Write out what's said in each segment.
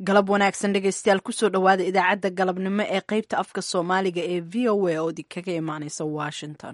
galab wanaagsan dhegeystayaal kusoo dhowaada idaacadda galabnimo ee qeybta afka soomaaliga ee v o a oo idinkaga imaaneysa washington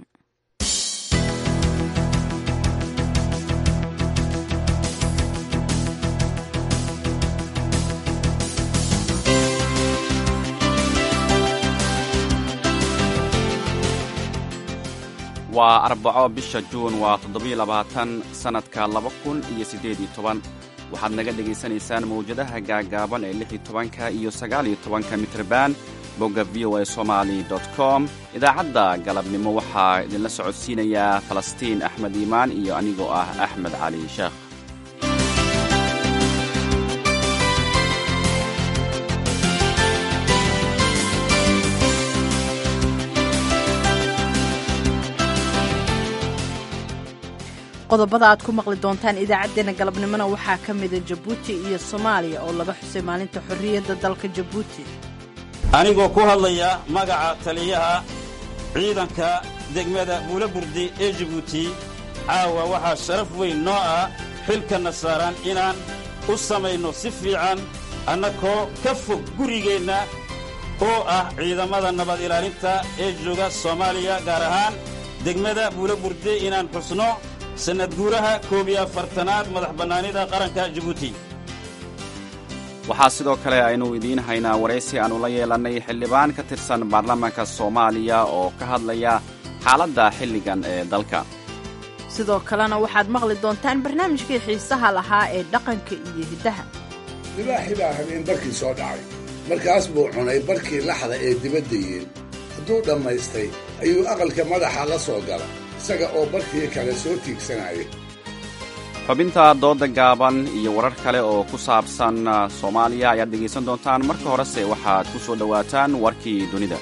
waa arbaco bisha juun waa toddobiyo labaatan sannadka laba kun iyo siddeed iyo toban waxaad naga dhegaysanaysaan mawjadaha gaagaaban ee lix iyo tobanka iyo sagaal iyo tobanka mitrban bogga v o a somali com idaacadda galabnimo waxaa idinla socodsiinayaa falastiin axmed iimaan iyo anigoo ah axmed cali sheekh qodobada aad ku maqli doontaan idaacaddeenna galabnimona waxaa ka mida jabuuti iyo soomaaliya oo laga xusay maalinta xorriyadda dalka jabuuti anigoo ku hadlaya magaca taliyaha ciidanka degmada buula burdi ee jabuuti caawa waxaa sharaf weyn noo ah xilkanna saaran inaan u samayno si fiican annakoo ka fog gurigeenna oo ah ciidamada nabad ilaalinta ee jooga soomaaliya gaar ahaan degmada buula burde inaan xusno sannad guuraha koob iyo afartanaad madax bannaanida qaranka jabuuti waxaa sidoo kale aynu idiin haynaa waraysi aannu la yeelannay xildhibaan ka tirsan baarlamaanka soomaaliya oo ka hadlaya xaaladda xilligan ee dalka sidoo kalena waxaad maqli doontaan barnaamijkii xiisaha lahaa ee dhaqanka iyo hiddaha libaaxi baa habeen barkii soo dhacay markaas buu cunay barkii laxda ee dibadda yeel hadduu dhammaystay ayuu aqalka madaxa la soo gala isaga oo barkii kale soo tiigsanaya xubinta doodda gaaban iyo warar kale oo ku saabsan soomaaliya ayaad dhegaysan doontaan marka horese waxaad ku soo dhowaataan warkii dunida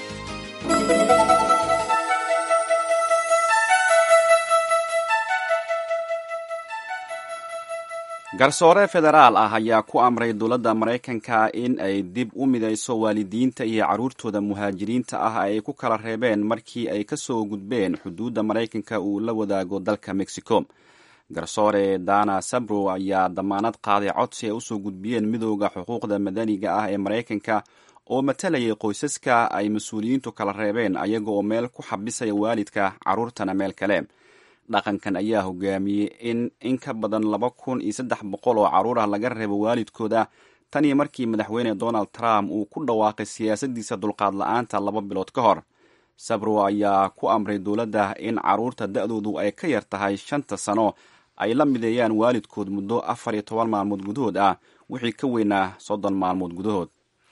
garsoore federaal ah ayaa ku amray dowladda maraykanka in ay dib u midayso waalidiinta iyo carruurtooda muhaajiriinta ah ay ku kala reebeen markii ay ka soo gudbeen xuduudda maraykanka uu la wadaago dalka mexico garsoore dana sabro ayaa damaanad qaaday codsi ay usoo gudbiyeen midooda xuquuqda madaniga ah ee maraykanka oo matalayay qoysaska ay mas-uuliyiintu kala reebeen ayaga oo meel ku xabisaya waalidka carruurtana meel kale dhaqankan ayaa hogaamiyey in in ka badan laba kun iyo saddex boqol oo carruur ah laga reebo waalidkooda tan iyo markii madaxweyne donald trump uu ku dhawaaqay siyaasaddiisa dulqaad la-aanta laba bilood ka hor sabro ayaa ku amray dowladda in carruurta da-doodu ay ka yar tahay shanta sano ay la mideeyaan waalidkood muddo afar iyo toban maalmood gudahood ah wixii ka weynaa soddon maalmood gudahood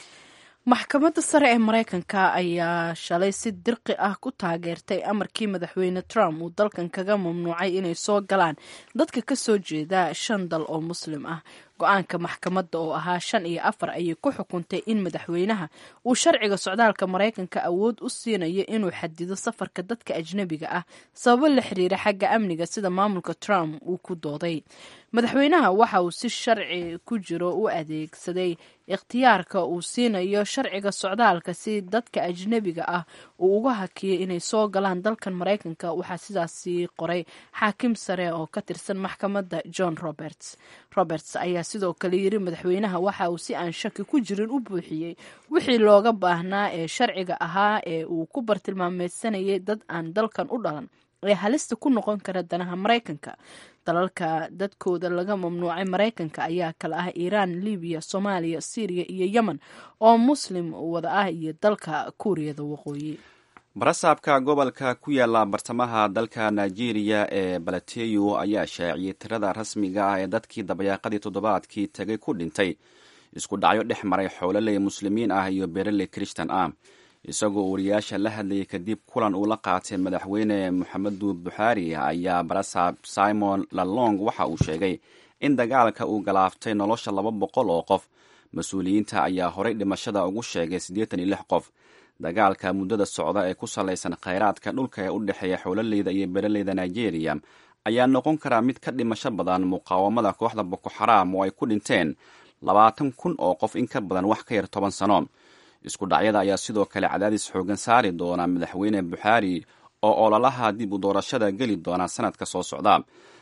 maxkamadda sare ee maraykanka ayaa shalay si dirqi ah ku taageertay amarkii madaxweyne trump uu dalkan kaga mamnuucay inay soo galaan dadka ka soo jeeda shan dal oo muslim ah go-aanka maxkamadda oo ahaa shan iyo afar ayay ku xukuntay in madaxweynaha uu sharciga socdaalka maraykanka awood u siinayo inuu xadido safarka dadka ajnebiga ah sababo la xiriira xagga amniga sida maamulka trump uu ku dooday madaxweynaha waxa uu si sharci ku jiro u adeegsaday ikhtiyaarka uu siinayo sharciga socdaalka si dadka ajnebiga ah uu uga hakiyay inay soo galaan dalkan maraykanka waxaa sidaasi qoray xaakim sare oo ka tirsan maxkamadda john roberts roberts ayaa sidoo kale yiri madaxweynaha waxa uu si aan shaki ku jirin u buuxiyey wixii looga baahnaa ee sharciga ahaa ee uu ku bartilmaameysanayay dad aan dalkan u dhalan ee halista ku noqon kara danaha maraykanka dalalka dadkooda laga mamnuucay maraykanka ayaa kale ah iiraan libiya soomaaliya syriya iyo yemen oo muslim wada ah iyo dalka kuuriyada waqooyi barasaabka gobolka ku yaala bartamaha dalka nigeria ee balateyo ayaa shaaciyey tirada rasmiga ah ee dadkii dabayaaqadii toddobaadkii tagay ku dhintay isku dhacyo dhex maray xoololey muslimiin ah iyo beeraley krishtan ah isagoo wariyaasha la hadlayay kadib kulan uu la qaatay madaxweyne moxamedu buxaari ayaa barasaab simon lalong waxa uu sheegay in dagaalka uu galaaftay nolosha laba boqol oo qof mas-uuliyiinta ayaa horey dhimashada ugu sheegay siddeetan iyo lix qof dagaalka muddada socda ee ku salaysan khayraadka dhulka ee u dhexeeya xoololeyda iyo beeraleyda nigeria ayaa noqon karaa mid ka dhimasho badan muqaawamada kooxda boko xaraam oo ay ku dhinteen labaatan kun oo qof in ka badan wax ka yar toban sano isku dhacyada ayaa sidoo kale cadaadis xoogan saari doona madaxweyne buxaari oo ololaha dib u doorashada geli doona sanadka soo socda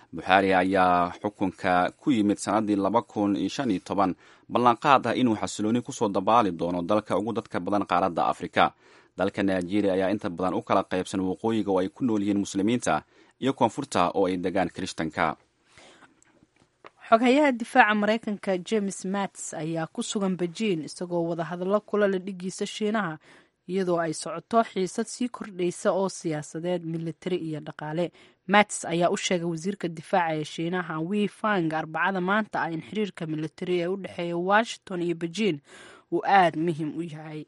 buxaari ayaa xukunka ku yimid sannaddii laba kun iyo shan iyo toban ballanqaad ah inuu xasilooni kusoo dabaali doono dalka ugu dadka badan qaaradda afrika dalka nigeria ayaa inta badan u kala qaybsan waqooyiga oo ay ku nool yihiin muslimiinta iyo koonfurta oo ay degaan kirishtanka xoghayaha difaaca maraykanka james mats ayaa ku sugan bejiin isagoo wadahadallo kula la dhigiisa shiinaha iyadoo ay socoto xiisad sii kordhaysa oo siyaasadeed militari iyo dhaqaale mats ayaa u sheegay wasiirka difaaca ee shiinaha wi fang arbacada maanta ah in xiriirka militari ee u dhexeeya washington iyo bejiin uu aada muhiim u yahay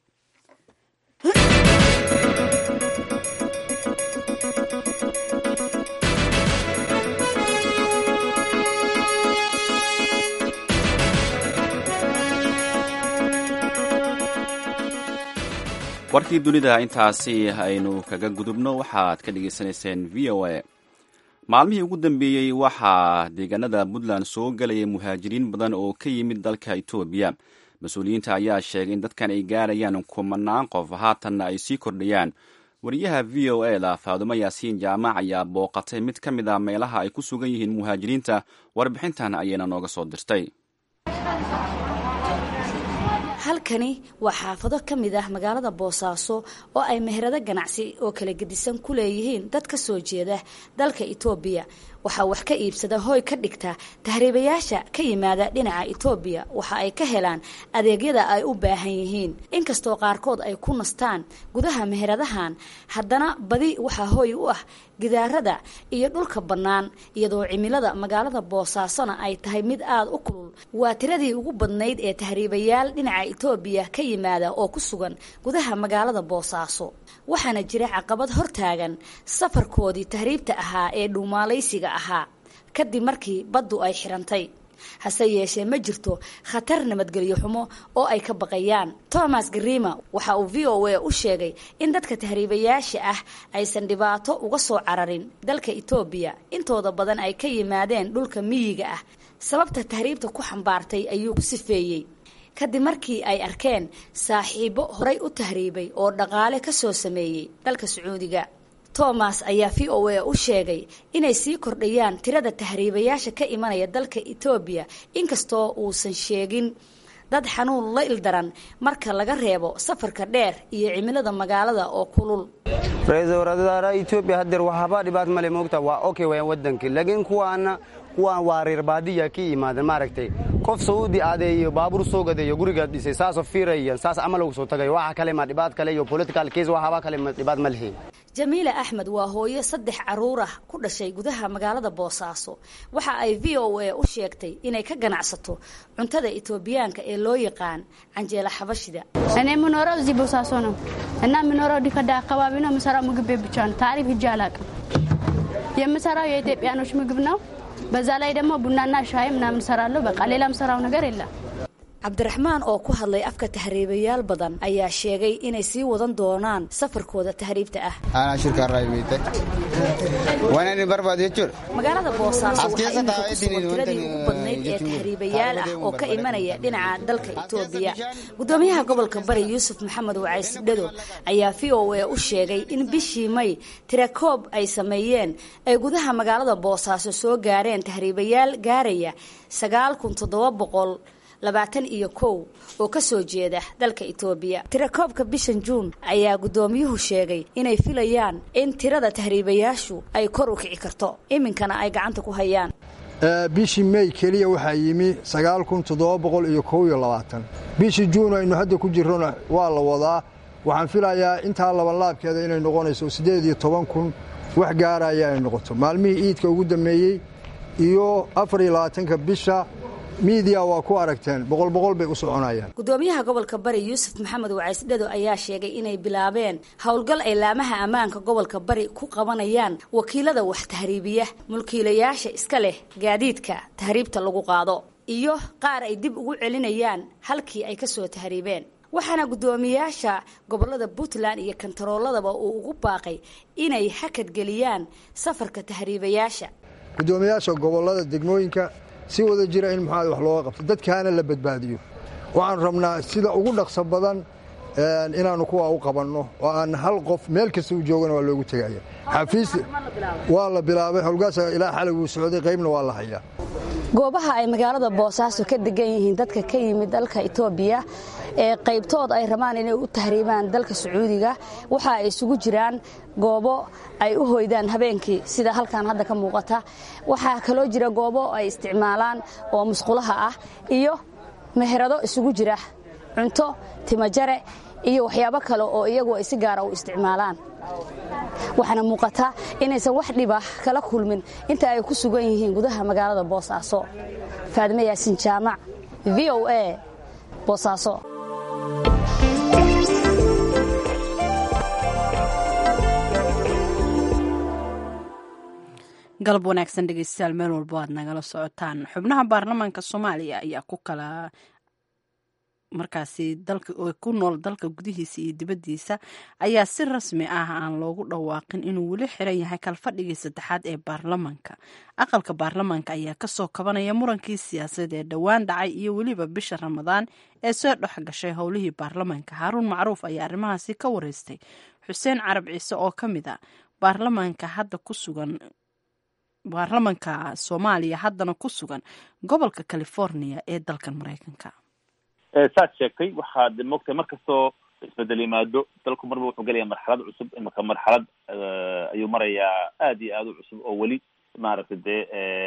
warkii dunida intaasi aynu kaga gudubno waxaad ka dhagaysanayseen v o a maalmihii ugu dambeeyey waxaa deegaanada puntland soo galayay muhaajiriin badan oo ka yimid dalka etoobiya mas-uuliyiinta ayaa sheegay in dadkan ay gaarayaan kumanaan qof haatanna ay sii kordhayaan wariyaha v o e da faadumo yaasiin jaamac ayaa booqatay mid ka mid a meelaha ay ku sugan yihiin muhaajiriinta warbixintan ayayna nooga soo dirtay halkani waa xaafado ka mid ah magaalada boosaaso oo ay meherado ganacsi oo kala gedisan ku leeyihiin dad ka soo jeeda dalka itoobiya waxaa wax ka iibsada hooy ka dhigta tahriibayaasha ka yimaada dhinaca itoobiya waxa ay ka helaan adeegyada ay u baahan yihiin inkastoo qaarkood ay ku nastaan gudaha meheradahan haddana badi waxaa hooy u ah gidaarada iyo dhulka bannaan iyadoo cimilada magaalada boosaasona ay tahay mid aada u kulul waa tiradii ugu badnayd ee tahriibayaal dhinaca itoobiya ka yimaada oo ku sugan gudaha magaalada boosaaso waxaana jira caqabad hortaagan safarkoodii tahriibta ahaa ee dhuumaalaysiga ahaa kadib markii baddu ay xirantay hase yeeshee ma jirto khatar nabadgelyo xumo oo ay ka baqayaan thomas grima waxa uu v o a u sheegay in dadka tahriibayaasha ah aysan dhibaato uga soo cararin dalka etoobiya intooda badan ay ka yimaadeen dhulka miyiga ah sababta tahriibta ku xambaartay ayuu ku sifeeyey kadib markii ay arkeen saaxiibo horay u tahriibay oo dhaqaale ka soo sameeyey dalka sacuudiga thomas ayaa v o a u sheegay inay sii kordhayaan tirada tahriibayaasha ka imanaya dalka etoobiya inkastoo uusan sheegin dad xanuun la ildaran marka laga reebo safarka dheer iyo cimilada magaalada oo kulul ra-iisul wasaaraha etoobiya hadeer waxba dhibaat male moogta waa okay wayaan wadankii laakiin kuwaana kuwaan waa reer baadiya ka imaadan maaragtay qof sacuudi adeeyo baabuur soo gadeeyo gurigaad dhisay saasoo fiirayan saas camal ugu soo tagayo waxa kale ma dhibaat kale iyo political case waxba kale ma dhibaat ma lihiin jamiila axmed waa hooyo saddex caruur ah ku dhashay gudaha magaalada boosaaso waxa ay v o a u sheegtay inay ka ganacsato cuntada etoobiyaanka ee loo yaqaan canjeela xabashida እኔ የምኖረው እዚህ ቦሳሶ ነው እና የምኖረው ዲከዳ አካባቢ ነው። የምሰራው ምግብ ቤት ብቻ ነው። ታሪፍ ሂጄ አላውቅም። የምሰራው የኢትዮጵያኖች ምግብ ነው። በዛ ላይ ደግሞ ቡናና ሻይ ምናምን እሰራለሁ። በቃ ሌላ የምሰራው ነገር የለም። cabdiraxmaan oo ku hadlay afka tahriibayaal badan ayaa sheegay inay sii wadan doonaan safarkooda tahriibta ah anaa shirkaa weyte waanani barbaad jechuudha magaalada boosaaso waxaa imika ku sugan tiradii ugu badnayd ee tahriibayaal ah oo ka imanaya dhinaca dalka etoobiya gudoomiyaha gobolka bari yuusuf maxamed wacays dhado ayaa v o a u sheegay in bishii may tirakoob ay sameeyeen ay gudaha magaalada boosaaso soo gaareen tahriibayaal gaaraya sagaal kun toddoba boqol labaatan iyo kow oo ka soo jeeda dalka etoobiya tirakoobka bishan juun ayaa guddoomiyuhu sheegay inay filayaan in tirada tahriibayaashu ay kor u kici karto iminkana ay gacanta ku hayaan bishii mey keliya waxaa yimi sagaal kun toddoba boqol iyo kow iyo labaatan bishii juun aynu hadda ku jirrona waa la wadaa waxaan filayaa intaa labanlaabkeeda inay noqonayso siddeed iyo toban kun wax gaaraya ay noqoto maalmihii iidka ugu dammeeyey iyo afar iyo labaatanka bisha miidiya waa ku aragteen boqol boqol bay u soconayaan gudoomiyaha gobolka bari yuusuf maxamed wacays dhado ayaa sheegay inay bilaabeen howlgal ay laamaha ammaanka gobolka bari ku qabanayaan wakiilada wax tahriibiya mulkiilayaasha iska leh gaadiidka tahriibta lagu qaado iyo qaar ay dib ugu celinayaan halkii ay kasoo tahriibeen waxaana guddoomiyaasha gobolada puntland iyo kantarooladaba uu ugu baaqay inay hakadgeliyaan safarka tahriibayaasha guddoomiyaasha gobolada degmooyinka si wada jira in muxaad wax looga qabto dadkaana la badbaadiyo waxaan rabnaa sida ugu dhaqso badan inaannu kuwaa u qabanno oo aan hal qof meel kasta u joogana waa loogu tegaya xafiis waa la bilaabay howlgaasa ilaa xalay wuu socday qaybna waa la hayaa goobaha ay magaalada boosaaso ka degan yihiin dadka ka yimid dalka itoobiya ee qaybtood ay rabaan inay u tahriibaan dalka sacuudiga waxa ay isugu jiraan goobo ay u hoydaan habeenkii sida halkan hadda ka muuqata waxaa kaloo jira goobo ay isticmaalaan oo musqulaha ah iyo meherado isugu jira cunto timajare iyo waxyaabo kale oo iyagu ay si gaara u isticmaalaan waxaana muuqata inaysan wax dhiba kala kulmin inta ay ku sugan yihiin gudaha magaalada boosaaso faadime yaasin jaamac v o a boosaaso galab wanaagsan dhegeystayaal meel walbo aad nagala socotaan xubnaha baarlamaanka soomaaliya ayaa ku kala markaasi dalka ku nool dalka gudihiisa iyo dibaddiisa ayaa si rasmi ah aan loogu dhawaaqin inuu weli xiran yahay kalfadhigii saddexaad ee baarlamaanka aqalka baarlamaanka ayaa kasoo kabanaya murankii siyaasadeed ee dhowaan dhacay iyo weliba bisha ramadaan ee soo dhex gashay howlihii baarlamaanka haaruun macruuf ayaa arrimahaasi ka wareystay xuseen carab ciise oo ka mid a baarlamaanka hadda ku sugan baarlamanka soomaaliya haddana ku sugan gobolka california ee dalkan maraykanka saad sheegtay waxaad moogtahay mar kastoo isbedel yimaado dalku marba wuxuu gelaya marxalad cusub imaka marxalad ayuu marayaa aad iyo aad u cusub oo weli maaragtay dee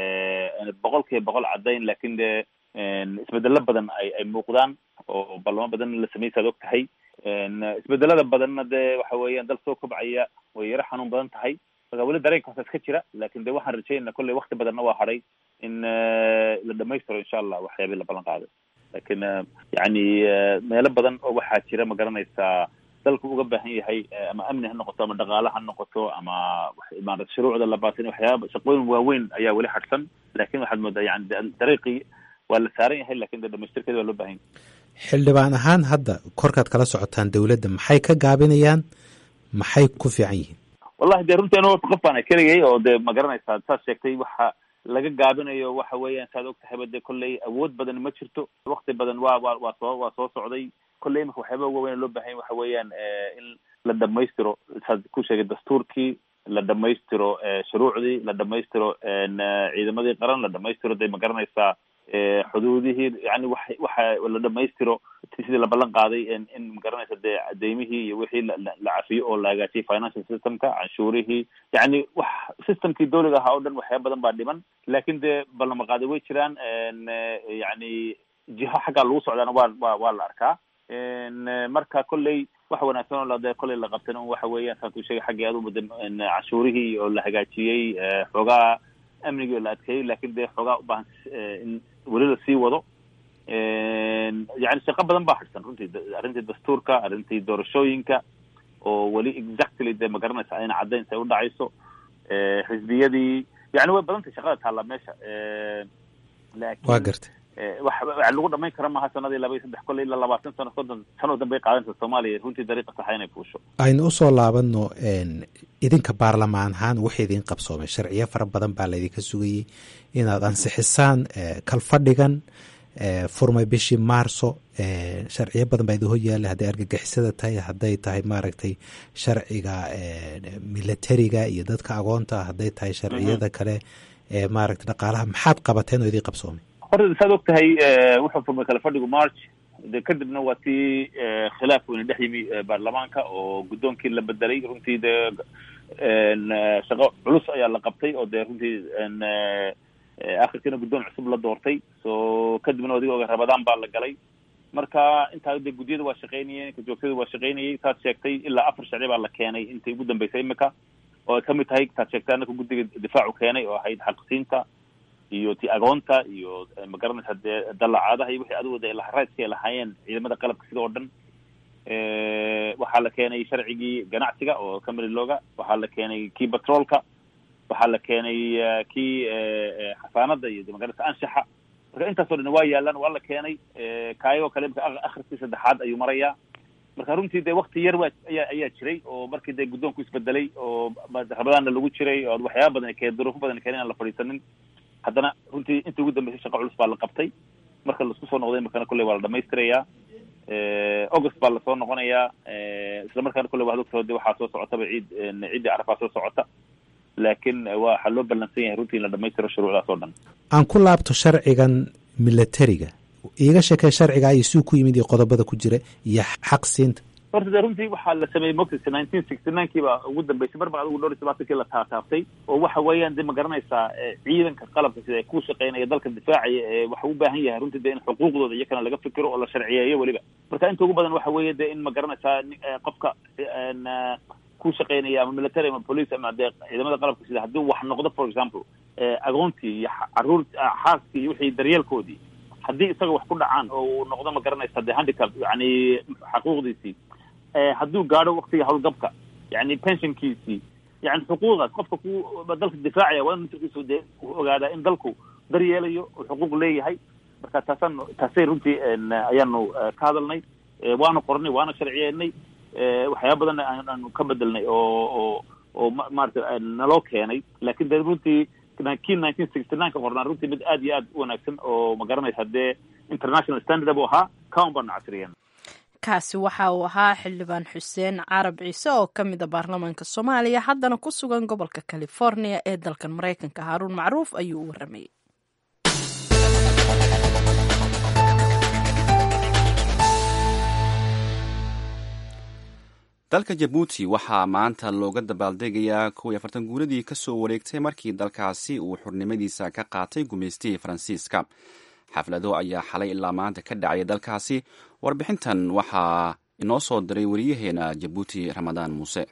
boqol kiiba boqol caddayn lakin dee isbedelo badan ay ay muuqdaan oo ballamo badan la sameysay ad og tahay isbedelada badanna dee waxa weeyaan dal soo kobcaya way yaro xanuun badan tahay marka weli dareenkaasa iska jira lakin de waxaan rajaynaa kolley wakti badanna waa hadhay in la dhamaystiro insha allah waxyaabii la ballan qaaday lakin yani meelo badan oo waxaa jira ma garanaysaa dalku uga baahan yahay ama amni ha noqoto ama dhaqaale ha noqoto ama maarata shuruucda la baatin waxyaaba shaqooyin waaweyn ayaa weli hadhsan lakin waxaad moodaa yani dariiqii waa la saaran yahay lakin de dhamaystirkeeda waa loo bahan yahay xildhibaan ahaan hadda korkaad kala socotaan dawladda maxay ka gaabinayaan maxay ku fiican yihiin wallahi de runtii anu qof baan keligay oo de ma garanaysaa saad sheegtay waxa laga gaabinayo waxa weeyaan saad og tahayba de kolley awood badan ma jirto wakti badan waa wa waa soo waa soo socday kolley imika waxyaaba uga weyn loo bahanya waxa weeyaan in la dhamaystiro saad ku sheegay dastuurkii la dhamaystiro shuruucdii la dhamaystiro ciidamadii qaran la dhamaystiro de ma garanaysaa xuduudihii yani wa waxa la dhamaystiro sidii la ballan qaaday in magaranaysa dee deymihii iyo wixii la cafiyo oo la hagaajiyay financial systemka canshuurihii yani wax systemkii dawliga ahaa oo dhan waxyaaba badan baa dhiman lakin dee ballama qaaday way jiraan yani jiho xaggaa lagu socdaana waa wa waa la arkaa marka kolley wax wanaagsan oo de kolley la qabtan waxa weeyaan saas uu sheegay xaggii aad umada canshuurihii oo la hagaajiyey xoogaa amnigii oo la adkeeyey lakin dee xoogaa ubaahan in weli la sii wado yani shaqo badan baa hadhsan runtii arrintii dastuurka arrintii doorashooyinka oo weli exactly de ma garanaysa ayna caddayn say udhacayso xisbiyadii yani way badan tahay shaqada taalla meesha lakin waa gartay wax lagu dhamayn kara maaha sanadii laba iyo saddex kolley ilaa labaatan sano soddon sano dambe ay qaadanaysa soomaaliya runtii dariiqa saxa inay fuusho aynu usoo laabano idinka baarlamaan ahaan wixii idin qabsoomay sharciyo fara badan baa laydinka sugayey inaad ansixisaan kalfadhigan furmay bishii maarso sharciyo badan baa idin hor yaalla hadday argagixisada tahay hadday tahay maaragtay sharciga militariga iyo dadka agoonta hadday tahay sharciyada kale ee maaragtay dhaqaalaha maxaad qabateen oo idin qabsoomay horta saad og tahay wuxuu furmay kala fadhigu march de kadibna waa tii khilaaf weyne dhex yimi baarlamaanka oo guddoonkii la bedelay runtii dee shaqo culus ayaa la qabtay oo dee runtii akhirkiina guddoon cusub la doortay so kadibna adigooga rabadaan baa la galay marka intaa de guddiyada waa shaqeynayeen kajoogtada waa shaqeynayay saad sheegtay ilaa afar sharci baa la keenay intay ugu dambeysay imika oo ay kamid tahay saad sheegtay anaka guddiga difaacu keenay oo ahayd xaqsiinta iyo ti agoonta iyo magaranaysa dee dalacaadaha iyo wixii adigu de laharayska ay lahaayeen ciidamada qalabka sida oo dhan waxaa la keenay sharcigii ganacsiga oo camary loga waxaa la keenay kii batroolka waxaa la keenay kii xasaanada iyo magaranaysa anshaxa marka intaasoo dhan waa yaalaan waa la keenay kaayagoo kale imika akhriskii saddexaad ayuu marayaa marka runtii de wakti yar waa ayaa ayaa jiray oo markii de guddoonku isbedelay oo rabadaanna lagu jiray oo waxyaaba badan keen duruufo badan keen aan la fadhiisanin haddana runtii intii ugu dambeysay shaqo culus baa la qabtay marka laisku soo noqday imakana kolley waa la dhamaystirayaa august baa lasoo noqonayaa isla markaana kolle waxad ogtao de waxaa soo socotaba ciid ciiddii carafaa soo socota laakiin waxaa loo ballansan yahay runtii in la dhamaystiro shuruucdaas oo dhan aan ku laabto sharcigan milatariga iiga sheekay sharciga iyo suu ku yimid iyo qodobada ku jira iyo xaq siinta horta de runtii waxaa la sameeyey moxis nineteen sixty nine kii baa ugu dambeysay mar ba adigu dhowr iyo tobaatankii la taataabtay oo waxa weeyaan de ma garanaysaa ciidanka qalabka sida ay ku shaqeynaya dalka difaacaya ee waxa u baahan yahay runtii de in xuquuqdooda iyakana laga fikiro oo la sharciyeeyo weliba marka inta ugu badan waxa weeye de in ma garanaysaa qofka ku shaqeynaya ama military ama police ama de ciidamada qalabka sida haddii wax noqdo for example agoontii iyo caruur xaaskii iyo wixii daryeelkoodii haddii isaga wax ku dhacaan oo uu noqdo ma garanaysa de handicap yani xaquuqdiisii hadduu gaadho waktiga howlgabka yani pensionkiisii yani xuquuqdaas qofka ku dalka difaacaya waa in naftirkiisu dee ogaadaa in dalku daryeelayo oo xuquuq leeyahay marka taasaan taasay runtii ayaanu ka hadalnay waana qornay waana sharciyeynay waxyaaba badan aanu ka bedelnay oo oo oo maarata naloo keenay lakin de runtii kii nineteen sixty nine ka qornaa runtii mid aad iyo aad u wanaagsan oo ma garanaysa dee international standard buu ahaa kaun baanu casriyen kaasi waxa uu ahaa xildhibaan xuseen carab ciise oo ka mid a baarlamaanka soomaaliya haddana ku sugan gobolka california ee dalkan maraykanka haaruun macruuf ayuu u waramayey dalka jabuuti waxaa maanta looga dabaaldegayaa kow iyo afartan guuradii ka soo wareegtay markii dalkaasi uu xurnimadiisa ka qaatay gumaystihii faransiiska xaflado ayaa xalay ilaa maanta ka dhacaya dalkaasi warbixintan waxaa inoo soo diray wariyaheena jabuuti ramadaan muuse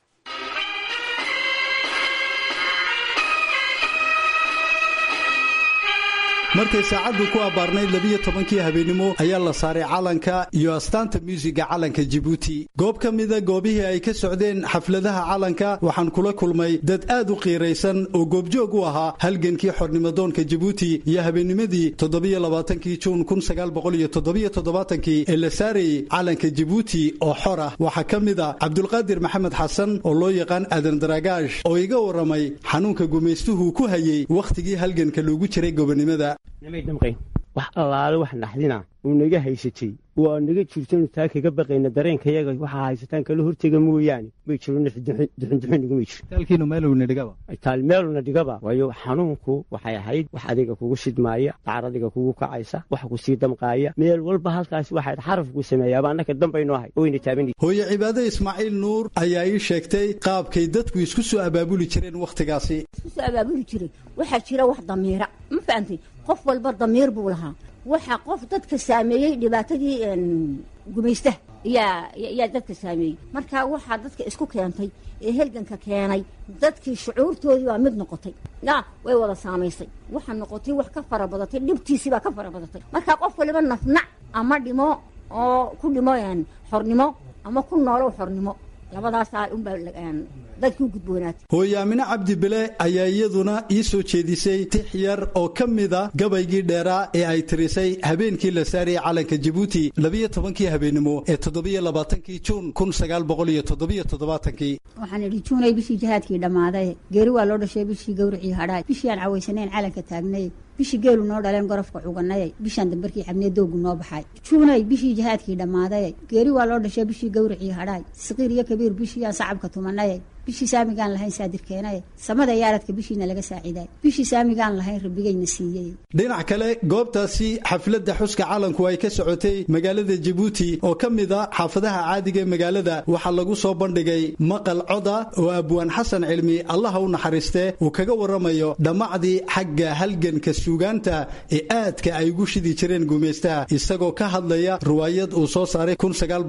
markay saacaddu ku abbaarnayd labiyo tobankii habeennimo ayaa la saaray calanka iyo astaanta muusiga calanka jibuuti goob ka mida goobihii ay ka socdeen xafladaha calanka waxaan kula kulmay dad aad u qiiraysan oo goobjoog u ahaa halgankii xornimadoonka jibuuti iyo habeennimadii toddobiyo labaatankii juun kun sagaal boqol iyo toddobiyo toddobaatankii ee la saarayey calanka jibuuti oo xor ah waxaa ka mid a cabdulqaadir maxamed xasan oo loo yaqaan aadan daraagaash oo iga warramay xanuunka gumaystuhu ku hayey wakhtigii halganka loogu jiray gobonnimada namay damqayn wax allaale wax naxdina uu naga haysatay waa naga jirtanu taa kaga baqayna dareenkayaga waxaa haysataan kala hortega mooyaane may jiro duxunduxunigumay jiro taalkiinu meelowna dhigaba taal meeluna dhigaba waayo xanuunku waxay ahayd wax adiga kugu shidmaaya dacar adiga kugu kacaysa wax ku sii damqaaya meel walba halkaas waxayd xarafku sameeyaaba annaka dambaynu ahay oyna taaban hooye cibaade ismaaciil nuur ayaa ii sheegtay qaabkay dadku isku soo abaabuli jireen wakhtigaasi isku soo abaabuli jiray waxaa jira wax damiira ma fahantay qof walba damiir buu lahaa waxaa qof dadka saameeyey dhibaatadii gumaystaha yaa yaa dadka saameeyey marka waxaa dadka isku keentay ee helganka keenay dadkii shucuurtoodii waa mid noqotay ya way wada saamaysay waxaa noqotay wax ka fara badatay dhibtiisii baa ka fara badatay marka qof waliba nafnac ama dhimo oo ku dhimo xornimo ama ku noolow xornimo labadaasaa unbaa dadkii u gudboonaatay hooye aamine cabdi bile ayaa iyaduna ii soo jeedisay tix yar oo ka mida gabaygii dheeraa ee ay tirisay habeenkii la saarayay calanka jibuuti labiyo tobankii habeennimo ee toddobiyo labaatankii juun kun sagaal boqol iyo toddobiyo toddobaatankii waxaan idhi juunay bishii jihaadkii dhammaaday geeri waa loo dhashay bishii gawricii hadhaay bishii aan cawaysanayn calanka taagnay bishii geelu noo dhaleen gorofka cuganayay bishaan dambarkii cabnee doogu noo baxay juunay bishii jihaadkii dhammaaday geeri waa loo dhashay bishii gawricii hadhaay saqiir iyo kabiir bishii aan sacabka tumanayay bishii saamigaan lahayn saadirkeenaye samada yaaradka bishiina laga saaciiday bishii saamigaan lahayn rabbigayna siiyey dhinac kale goobtaasi xafladda xuska calanku ay ka socotay magaalada jabuuti oo ka mid a xaafadaha caadiga ee magaalada waxaa lagu soo bandhigay maqal coda oo abwaan xasan cilmi allaha u naxariistee uu kaga warramayo dhammacdii xagga halganka suugaanta ee aadka ay ugu shidi jireen gumaystaha isagoo ka hadlaya riwaayad uu soo saaray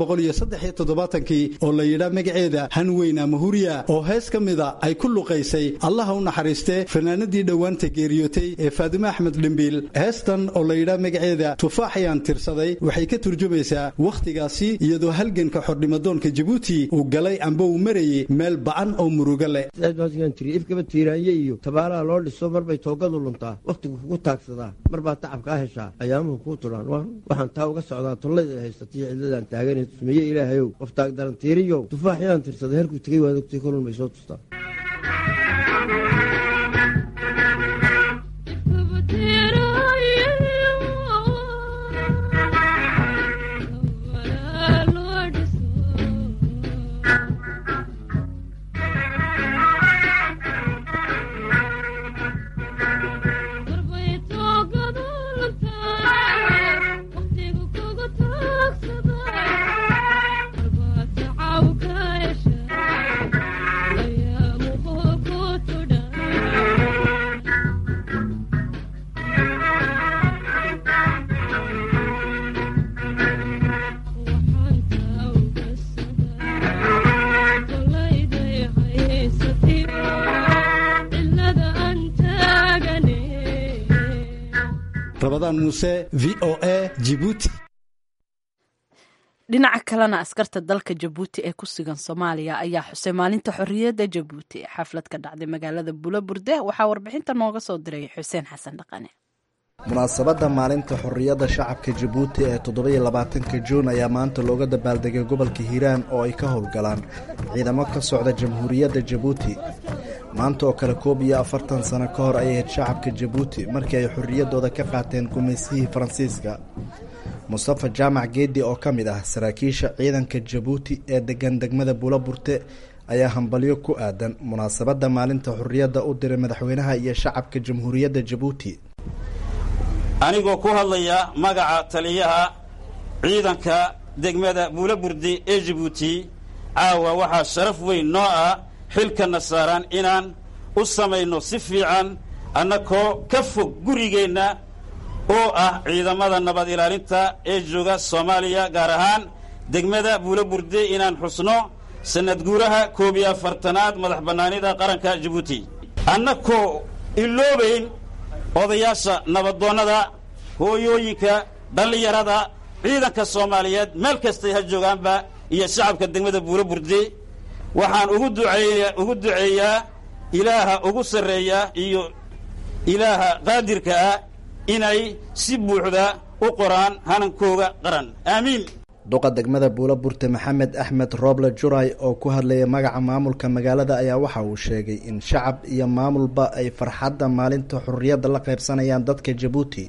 oo la yidhaa magaceeda hanweyn ama huriya oo hees ka mida ay ku luqaysay allaha u naxariistee fanaanadii dhowaanta geeriyootay ee faadime axmed dhimbiil heestan oo la yidhaa magaceeda tufaaxayaan tirsaday waxay ka turjumaysaa wakhtigaasi iyadoo halganka xornimadoonka jabuuti uu galay amba uu marayey meel ba'an oo murugo leh ifkaba tiiraanye iyo tabaalaha loo dhiso marbay toogadu luntaa wakhtigu kugu taagsadaa marbaa tacab kaa heshaa ayaamuhu kuu tulaan waxaan taa uga socdaa tollayda haysataiyo cidladaan taagan tusmeeye ilaahayow qof taagdarantiiriyow tufaaxyaan tirsaday herkuu tegey waad ogtay kolun may soo tustaa rabadaan muuse v o a jibuuti dhinaca kalena askarta dalka jabuuti ee ku sugan soomaaliya ayaa xusay maalinta xorriyadda jabuuti xaflad ka dhacday magaalada bulaburde waxaa warbixinta nooga soo diray xuseen xasan dhaqane munaasabadda maalinta xorriyadda shacabka jabuuti ee toddobiyo labaatanka juun ayaa maanta looga dabaaldegay gobolka hiiraan oo ay ka howlgalaan ciidamo ka socda jamhuuriyadda jabuuti maanta oo kale koob iyo afartan sano ka hor ayay ahayd shacabka jabuuti markii ay xorriyaddooda ka qaateen gumaysihii faransiiska mustafa jaamac geedi oo ka mid ah saraakiisha ciidanka jabuuti ee degan degmada buulaburte ayaa hambalyo ku aadan munaasabadda maalinta xorriyadda u diray madaxweynaha iyo shacabka jamhuuriyadda jabuuti anigoo ku hadlaya magaca taliyaha ciidanka degmada buulaburdi ee jabuuti caawa waxaa sharaf weyn noo ah xilkana saaran inaan u samayno si fiican annakoo ka fog gurigeenna oo ah ciidamada nabad ilaalinta ee jooga soomaaliya gaar ahaan degmada buulaburde inaan xusno sannad guuraha koob iyo afartanaad madax bannaanida qaranka jabuuti annakoo iloobayn odayaasha nabadoonnada hooyooyinka dhallinyarada ciidanka soomaaliyeed meel kastay ha joogaanba iyo shacabka degmada buulaburde waxaan ugu duceeya ugu duceeyaa ilaaha ugu sarreeya iyo ilaaha qaadirka ah inay si buuxda u qoraan hanankooga qaran aamiin duqa degmada buulaburte maxamed axmed rooble juray oo ku hadlaya magaca maamulka magaalada ayaa waxa uu sheegay in shacab iyo maamulba ay farxadda maalinta xorriyadda la qaybsanayaan dadka jabuuti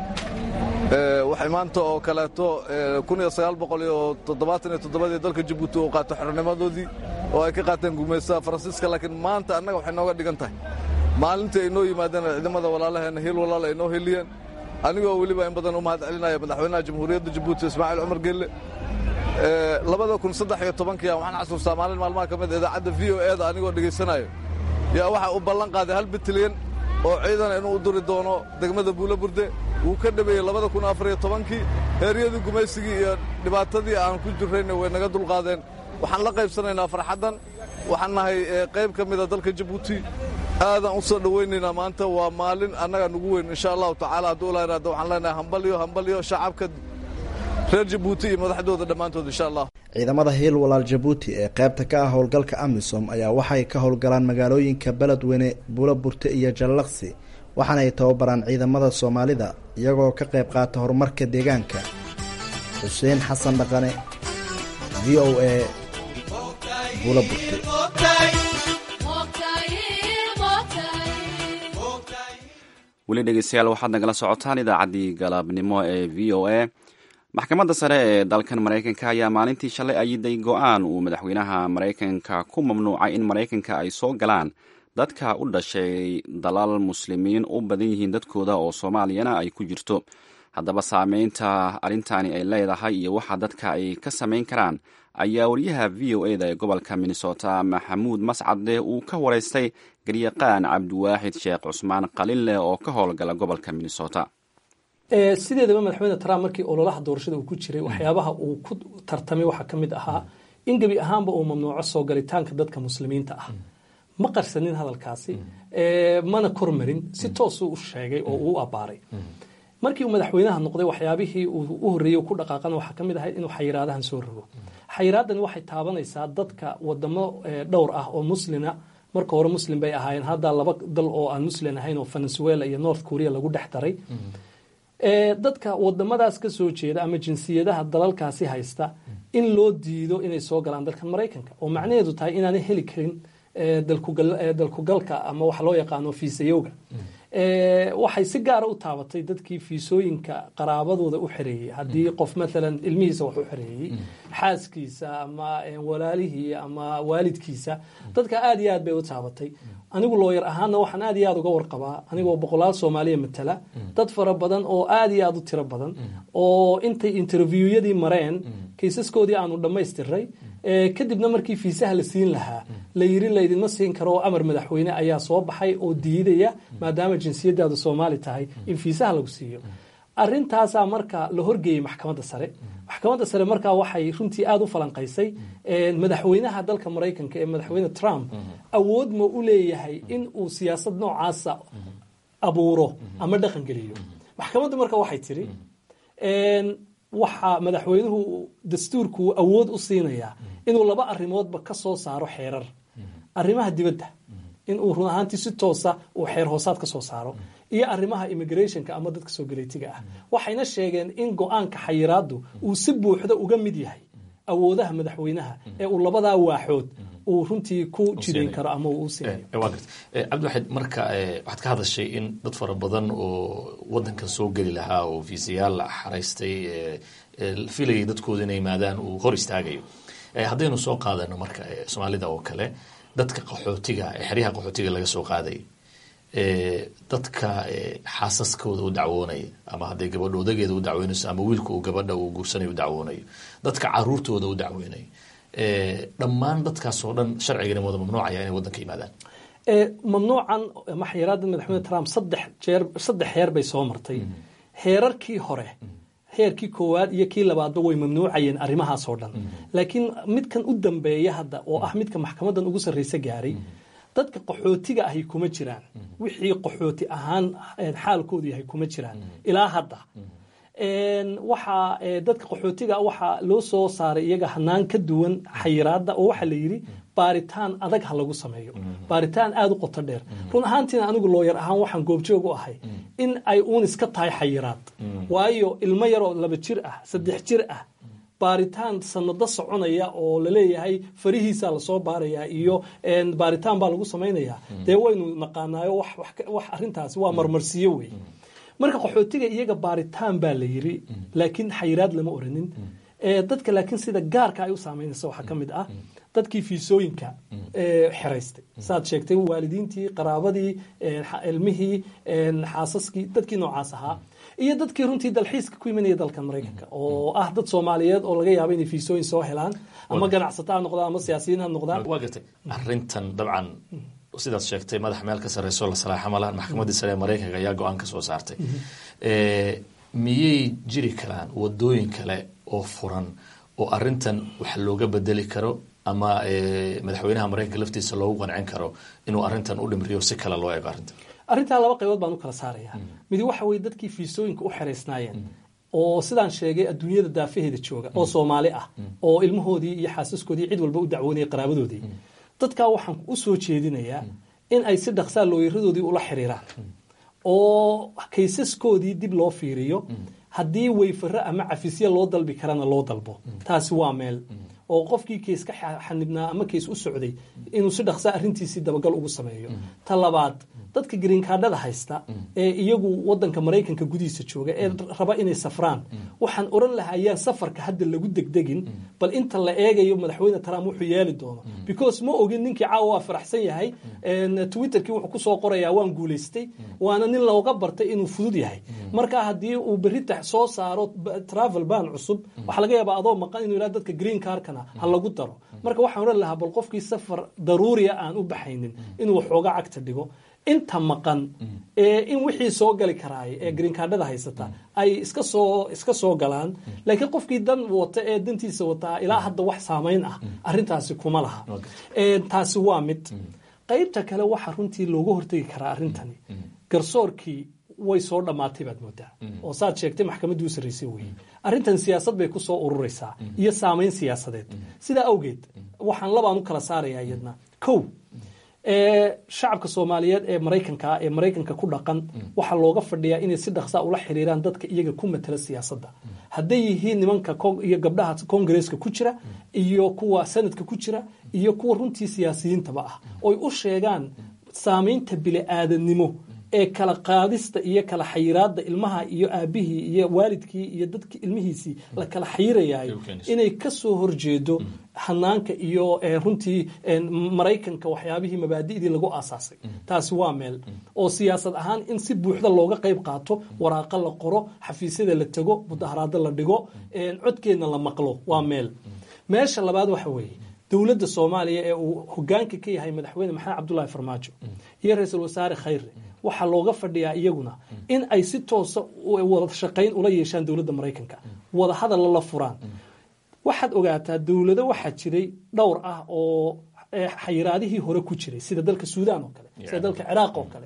waxay maanta oo kaleeto kun iyo sagaal boqol iyo toddobaatan iyo toddobadii dalka jabuuti uu qaato xornimadoodii oo ay ka qaateen gumaystaha faransiiska laakiin maanta annaga waxay nooga dhigan tahay maalintii ay noo yimaadeen ciidamada walaalaheenna hiil walaal ay noo heliyeen anigoo weliba in badan u mahad celinaya madaxweynaha jamhuuriyadda jabuuti ismaaciil cumar gelle labada kun saddex iyo tobankii waxaan xasuustaa maalin maalmaha ka mid idaacadda v o e da anigoo dhegaysanayo yaa waxa uu ballan qaaday hal bitilyan oo ciidan inuu u duri doono degmada buulaburde wuu ka dhabeeyey labada kun afar iyo tobankii heeryadii gumaysigii iyo dhibaatadii aan ku jirrayna way naga dulqaadeen waxaan la qaybsanaynaa farxaddan waxaan nahay qayb ka mida dalka jabuuti aadaan u soo dhowaynaynaa maanta waa maalin annaga nugu weyn insha allahu tacaala hadduu la yidhahdo waxaan leenahay hambalyo hambalyo shacabka reer jabuuti iyo madaxdooda dhammaantood insha allah ciidamada hiil walaal jabuuti ee qaybta ka ah howlgalka amisom ayaa waxay ka howlgalaan magaalooyinka beledweyne buulaburte iyo jallaqsi waxaana ay tababaraan ciidamada soomaalida iyagoo ka qayb qaata horumarka deegaanka xuseen xasan dhaqane v o a buulaburte weli dhegeystayaal waxaad nagala socotaan idaacaddii galabnimo ee v o a maxkamadda sare ee dalkan maraykanka ayaa maalintii shalay ayiday go-aan uu madaxweynaha maraykanka ku mamnuucay in maraykanka ay soo galaan dadka u dhashay dalal muslimiin u badan yihiin dadkooda oo soomaaliyana ay ku jirto haddaba saameynta arrintani ay leedahay iyo waxa dadka ay ka samayn karaan ayaa wariyaha v o e da ee gobolka minnesota maxamuud mascade uu ka waraystay garyaqaan cabdiwaaxid sheekh cusmaan qalinleh oo ka howlgala gobolka minnesota sideedaba madaxweyne trump markii ololaha doorashada uu ku jiray waxyaabaha uu ku tartamay waxaa ka mid ahaa in gebi ahaanba uu mamnuuco soo galitaanka dadka muslimiinta ah ma qarsanin hadalkaasi mana kormarin si toosuu u sheegay oo uu abaaray markii uu madaxweynaha noqday waxyaabihii uu u horreeyey ku dhaqaaqana waxaa ka mid ahayd inuu xayiraadahan soo rogo xayiraadani waxay taabanaysaa dadka wadamo dhowr ah oo muslina marka hore muslim bay ahaayeen hadda laba dal oo aan muslim ahayn oo venezuela iyo north korea lagu dhex daray dadka wadamadaas ka soo jeeda ama jinsiyadaha dalalkaasi haysta in loo diido inay soo galaan dalkan maraykanka oo macnaheedu tahay inaanay heli karin dalkugalka ama waxa loo yaqaano fiisayowga waxay si gaara u taabatay dadkii fiisooyinka qaraabadooda u xereeyey haddii qof maalan ilmihiisa wax u xereeyey xaaskiisa ama walaalihii ama waalidkiisa dadka aad iyo aad bay u taabatay anigu looyar ahaana waxaan aad iyo aad uga warqabaa anigoo boqolaal soomaaliya matala dad fara badan oo aad iyo aad u tiro badan oo intay interviwyadii mareen kaysaskoodii aanu dhammaystiray kadibna markii fiisaha la siin lahaa la yiri laydinma siin karo oo amar madaxweyne ayaa soo baxay oo diidaya maadaama jinsiyadaadu soomaali tahay in fiisaha lagu siiyo arintaasaa marka la horgeeyey maxkamadda sare maxkamadda sare markaa waxay runtii aada u falanqaysay madaxweynaha dalka maraykanka ee madaxweyne trump awood ma u leeyahay in uu siyaasad noocaasa abuuro ama dhaqan geliyo maxkamaddu marka waxay tiri waxaa madaxweynuhu dastuurku awood u siinayaa inuu laba arrimoodba ka soo saaro xeerar arrimaha dibadda inuu run ahaantii si toosa uu xeer hoosaad ka soo saaro iyo arrimaha immigrationka ama dadka soo galeytiga ah waxayna sheegeen in go-aanka xayiraaddu uu si buuxda uga mid yahay awoodaha madaxweynaha ee uu labadaa waaxood uu runtii ku jidayn karo ama uu u siinayo waa garta cabdiwaxid marka waxaad ka hadashay in dad fara badan oo wadankan soo geli lahaa oo fiisayaal xaraystay filayay dadkooda inay yimaadaan uu hor istaagayo haddaynu soo qaadano marka soomaalida oo kale dadka qaxootiga xeryaha qaxootiga laga soo qaaday dadka xaasaskooda u dacwoonaya ama hadday gabadho odageeda u dacweynayso ama wiilka uu gabadha uu guursanayo u dacwoonayo dadka caruurtooda u dacweynayo dhammaan dadkaas oo dhan sharcigani wada mamnuucaya inay waddanka yimaadaan mamnuucan ama xayiraadda madaxweyne trump saddex jeer saddex heer bay soo martay heerarkii hore heerkii koowaad iyo kii labaadba way mamnuucayeen arrimahaas oo dhan laakiin midkan u dambeeya hadda oo ah midka maxkamadan ugu sarreysa gaaray dadka qaxootiga ahi kuma jiraan wixii qaxooti ahaan xaalkoodu yahay kuma jiraan ilaa hadda waxaa dadka qaxootiga waxaa loo soo saaray iyaga hanaan ka duwan xayiraadda oo waxaa la yidhi baaritaan adag ha lagu sameeyo baaritaan aada u qoto dheer run ahaantiina anigu looyar ahaan waxaan goobjoog u ahay in ay uun iska tahay xayiraad waayo ilmo yaroo laba jir ah saddex jir ah baaritaan sanado soconaya oo laleeyahay farihiisa lasoo baaraya iyo baaritaan baa lagu samaynaya dee waynu naqaanaayo wax arintaasi waa marmarsiyo wey marka qaxootiga iyaga baaritaan baa la yiri laakiin xayiraad lama oranin dadka laakiin sida gaarka ay u saameynaysa waxaa ka mid ah dadkii fiisooyinka xeraystay saad sheegtay waalidiintii qaraabadii ilmihii xaasaskii dadkii noocaas ahaa iyo dadkii runtii dalxiiska ku imanaya dalkan maraykanka oo ah dad soomaaliyeed oo laga yaabo inay fiisooyin soo helaan ama ganacsato ha noqdaan ama siyaasiyiin ha noqdaan waa gartay arrintan dabcan sidaad sheegtay madax meel ka sarreyso la salaaxa ma lahan maxkamaddii sare ee maraykanka ayaa go-aan ka soo saartay miyay jiri karaan wadooyin kale oo furan oo arrintan wax looga bedeli karo ama madaxweynaha maraykanka laftiisa loogu qancin karo inuu arrintan u dhimriyo si kale loo eego arrintan arrintaa laba qaybood baan u kala saaraya midi waxa weye dadkii fiisooyinka u xeraysnaayeen oo sidaan sheegay adduunyada daafaheeda jooga oo soomaali ah oo ilmahoodii iyo xaasaskoodii cid walba u dacwoonaya qaraabadoodii dadkaa waxaan u soo jeedinayaa in ay si dhaqsaa looyaradoodii ula xiriiraan oo kaysaskoodii dib loo fiiriyo haddii weyfaro ama cafisya loo dalbi karana loo dalbo taasi waa meel oo qofkii keys ka xanibnaa ama keys u socday inuu si dhaqsaa arrintiisii dabagal ugu sameeyo ta labaad dadka greenkaadhada haysta ee iyagu wadanka maraykanka gudihiisa jooga ee raba inay safraan waxaan oran lahaa yaan safarka hadda lagu degdegin bal inta la eegayo madaxweyne trump wuxuu yeeli doono because ma ogin ninkii caawa waa faraxsan yahay twitterkii wuxuu kusoo qorayaa waan guulaystay waana nin looga bartay inuu fudud yahay marka haddii uu berita soo saaro travel ban cusub waxaa laga yaabaa adoo maqan inuu yidhahdo dadka green carkana ha lagu daro marka waxaan oran lahaa bal qofkii safar daruuriya aan u baxaynin inuu waxooga cagta dhigo inta maqan ee in wixii soo gali karaay ee greenkaadhada haysata ay iska soo iska soo galaan laakiin qofkii dan wata ee dantiisa wataa ilaa hadda wax saamayn ah arrintaasi kuma laha taasi waa mid qaybta kale waxaa runtii looga hortegi karaa arrintani garsoorkii way soo dhammaatay baad moodaa oo saad sheegtay maxkamaddii u sarraysay weeye arrintan siyaasad bay ku soo ururaysaa iyo saamayn siyaasadeed sidaa awgeed waxaan labaan u kala saarayaa iyadna kow shacabka soomaaliyeed ee maraykanka ee maraykanka ku dhaqan waxaa looga fadhiyaa inay si dhaqsaa ula xiriiraan dadka iyaga ku matala siyaasadda hadday yihiin nimanka iyo gabdhaha kongareeska ku jira iyo kuwa sanadka ku jira iyo kuwa runtii siyaasiyiintaba ah oy u sheegaan saamaynta bili-aadanimo ee kala qaadista iyo kala xayiraada ilmaha iyo aabihii iyo waalidkii iyo dadki ilmihiisii la kala xayirayayo inay kasoo horjeedo hanaanka iyo runtii maraykanka waxyaabihii mabaadi'dii lagu aasaasay taasi waa meel oo siyaasad ahaan in si buuxda looga qayb qaato waraaqa la qoro xafiisyada la tego mudaharaado la dhigo codkeedna la maqlo waa meel meesha labaad waxa weeye dowladda soomaaliya ee uu hogaanka ka yahay madaxweyne maxamed cabdulaahi farmaajo iyo ra-iisul wasaare khayre waxaa looga fadhiyaa iyaguna in ay si toosa wada shaqayn ula yeeshaan dowladda maraykanka wada hadalla la furaan waxaad ogaataa dowlado waxaa jiray dhowr ah oo xayiraadihii hore ku jiray sida dalka suudaan oo kale sida dalka ciraaq oo kale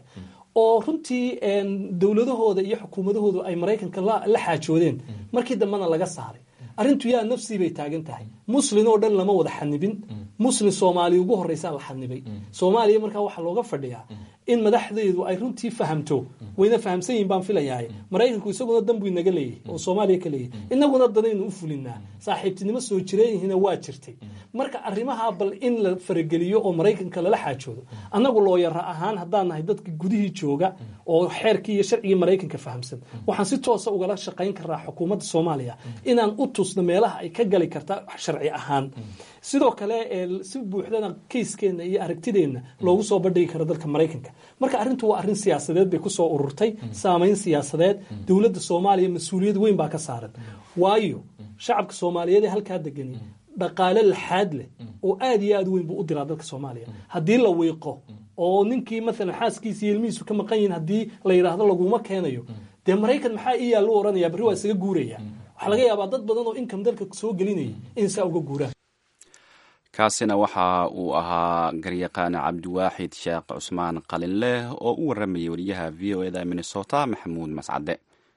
oo runtii dowladahooda iyo xukuumadahoodu ay maraykanka la xaajoodeen markii dambena laga saaray arrintu yaa nafsii bay taagan tahay muslin oo dhan lama wada xanibin muslin soomaaliya ugu horreysaa la xanibay soomaaliya markaa waxaa looga fadhiyaa in madaxdeedu ay runtii fahamto wayna fahamsan yihin baan filayahay maraykanku isaguna dan buu inaga leeyahay oo soomaaliya ka leeyahay inaguna danaynu u fulinaa saaxiibtinimo soo jireenyihina waa jirtay marka arrimaha bal in la farageliyo oo maraykanka lala xaajoodo annagu looyara ahaan haddaan nahay dadka gudihii jooga oo xeerkii iyo sharcigii maraykanka fahamsan waxaan si toosa ugala shaqayn karaa xukuumadda soomaaliya inaan u tusno meelaha ay ka gali karta sharci ahaan sidoo kale si buuxdana kayskeenna iyo aragtideenna loogu soo bandhigi karo dalka maraykanka marka arrintu waa arrin siyaasadeed bay kusoo ururtay saamayn siyaasadeed dowladda soomaaliya mas-uuliyad weyn baa ka saaran waayo shacabka soomaaliyeed ee halkaa degani dhaqaale laxaad leh oo aad iyo aad weyn buu u diraa dalka soomaaliya haddii la wiiqo oo ninkii maalan xaaskiisa iyo ilmihiisu ka maqan yihin haddii la yidhaahdo laguma keenayo dee maraykan maxaa iyaa lu oranaya barri waa isaga guuraya waxaa laga yaabaa dad badan oo income dalka soo gelinaya in saa uga guuraan kaasina waxa uu ahaa garyaqaan cabdiwaaxid sheekh cusmaan qalinleh oo u waramayay wariyaha v o eda minnesota maxamuud mascade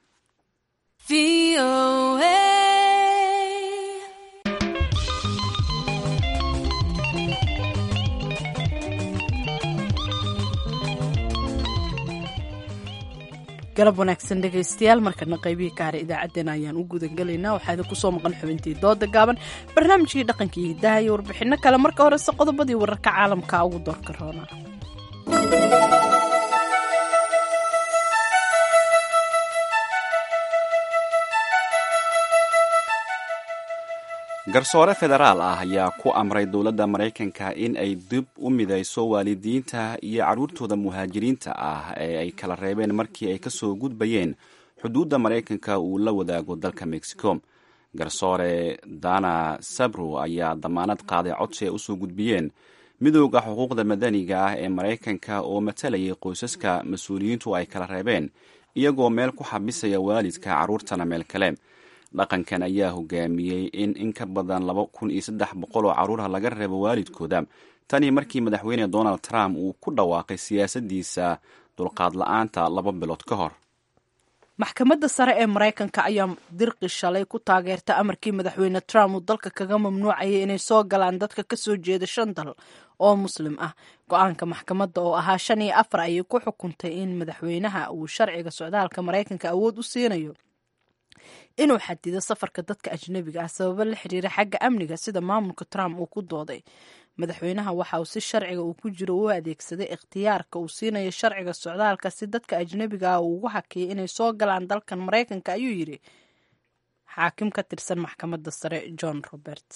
galab wanaagsan dhegaystayaal markana qaybihii kaare idaacaddeen ayaan u gudangelaynaa waxaa idin kusoo maqan xubintii dooda gaaban barnaamijkii dhaqankii hidaha iyo warbixinno kale marka horese qodobadii wararka caalamka ugu doorka roona garsoore federaal ah ayaa ku amray dowladda maraykanka in ay dib u midayso waalidiinta iyo carruurtooda muhaajiriinta ah ee ay kala reebeen markii ay kasoo gudbayeen xuduudda maraykanka uu la wadaago dalka mexico garsoore dana sabro ayaa damaanad qaaday codsi ay usoo gudbiyeen midooda xuquuqda madaniga ah ee maraykanka oo matalayay qoysaska mas-uuliyiintu ay kala reebeen iyagoo meel ku xabisaya waalidka carruurtana meel kale dhaqankan ayaa hogaamiyey in in ka badan laba kun iyo saddex boqol oo carruurha laga reebo waalidkooda tanii markii madaxweyne donald trump uu ku dhawaaqay siyaasaddiisa dulqaad la-aanta laba bilood ka hor maxkamadda sare ee maraykanka ayaa dirqi shalay ku taageerta amarkii madaxweyne trump uu dalka kaga mamnuucayay inay soo galaan dadka kasoo jeeda shan dal oo muslim ah go-aanka maxkamadda oo ahaa shan iyo afar ayay ku xukuntay in madaxweynaha uu sharciga socdaalka maraykanka awood u siinayo inuu xadido safarka dadka ajnebiga ah sababo la xiriira xagga amniga sida maamulka trump uu ku dooday madaxweynaha waxa uu si sharciga uu ku jiro u adeegsaday ikhtiyaarka uu siinayo sharciga socdaalka si dadka ajnebiga ah uu ugu hakiyay inay soo galaan dalkan maraykanka ayuu yidhi xaakim ka tirsan maxkamadda sare john roberts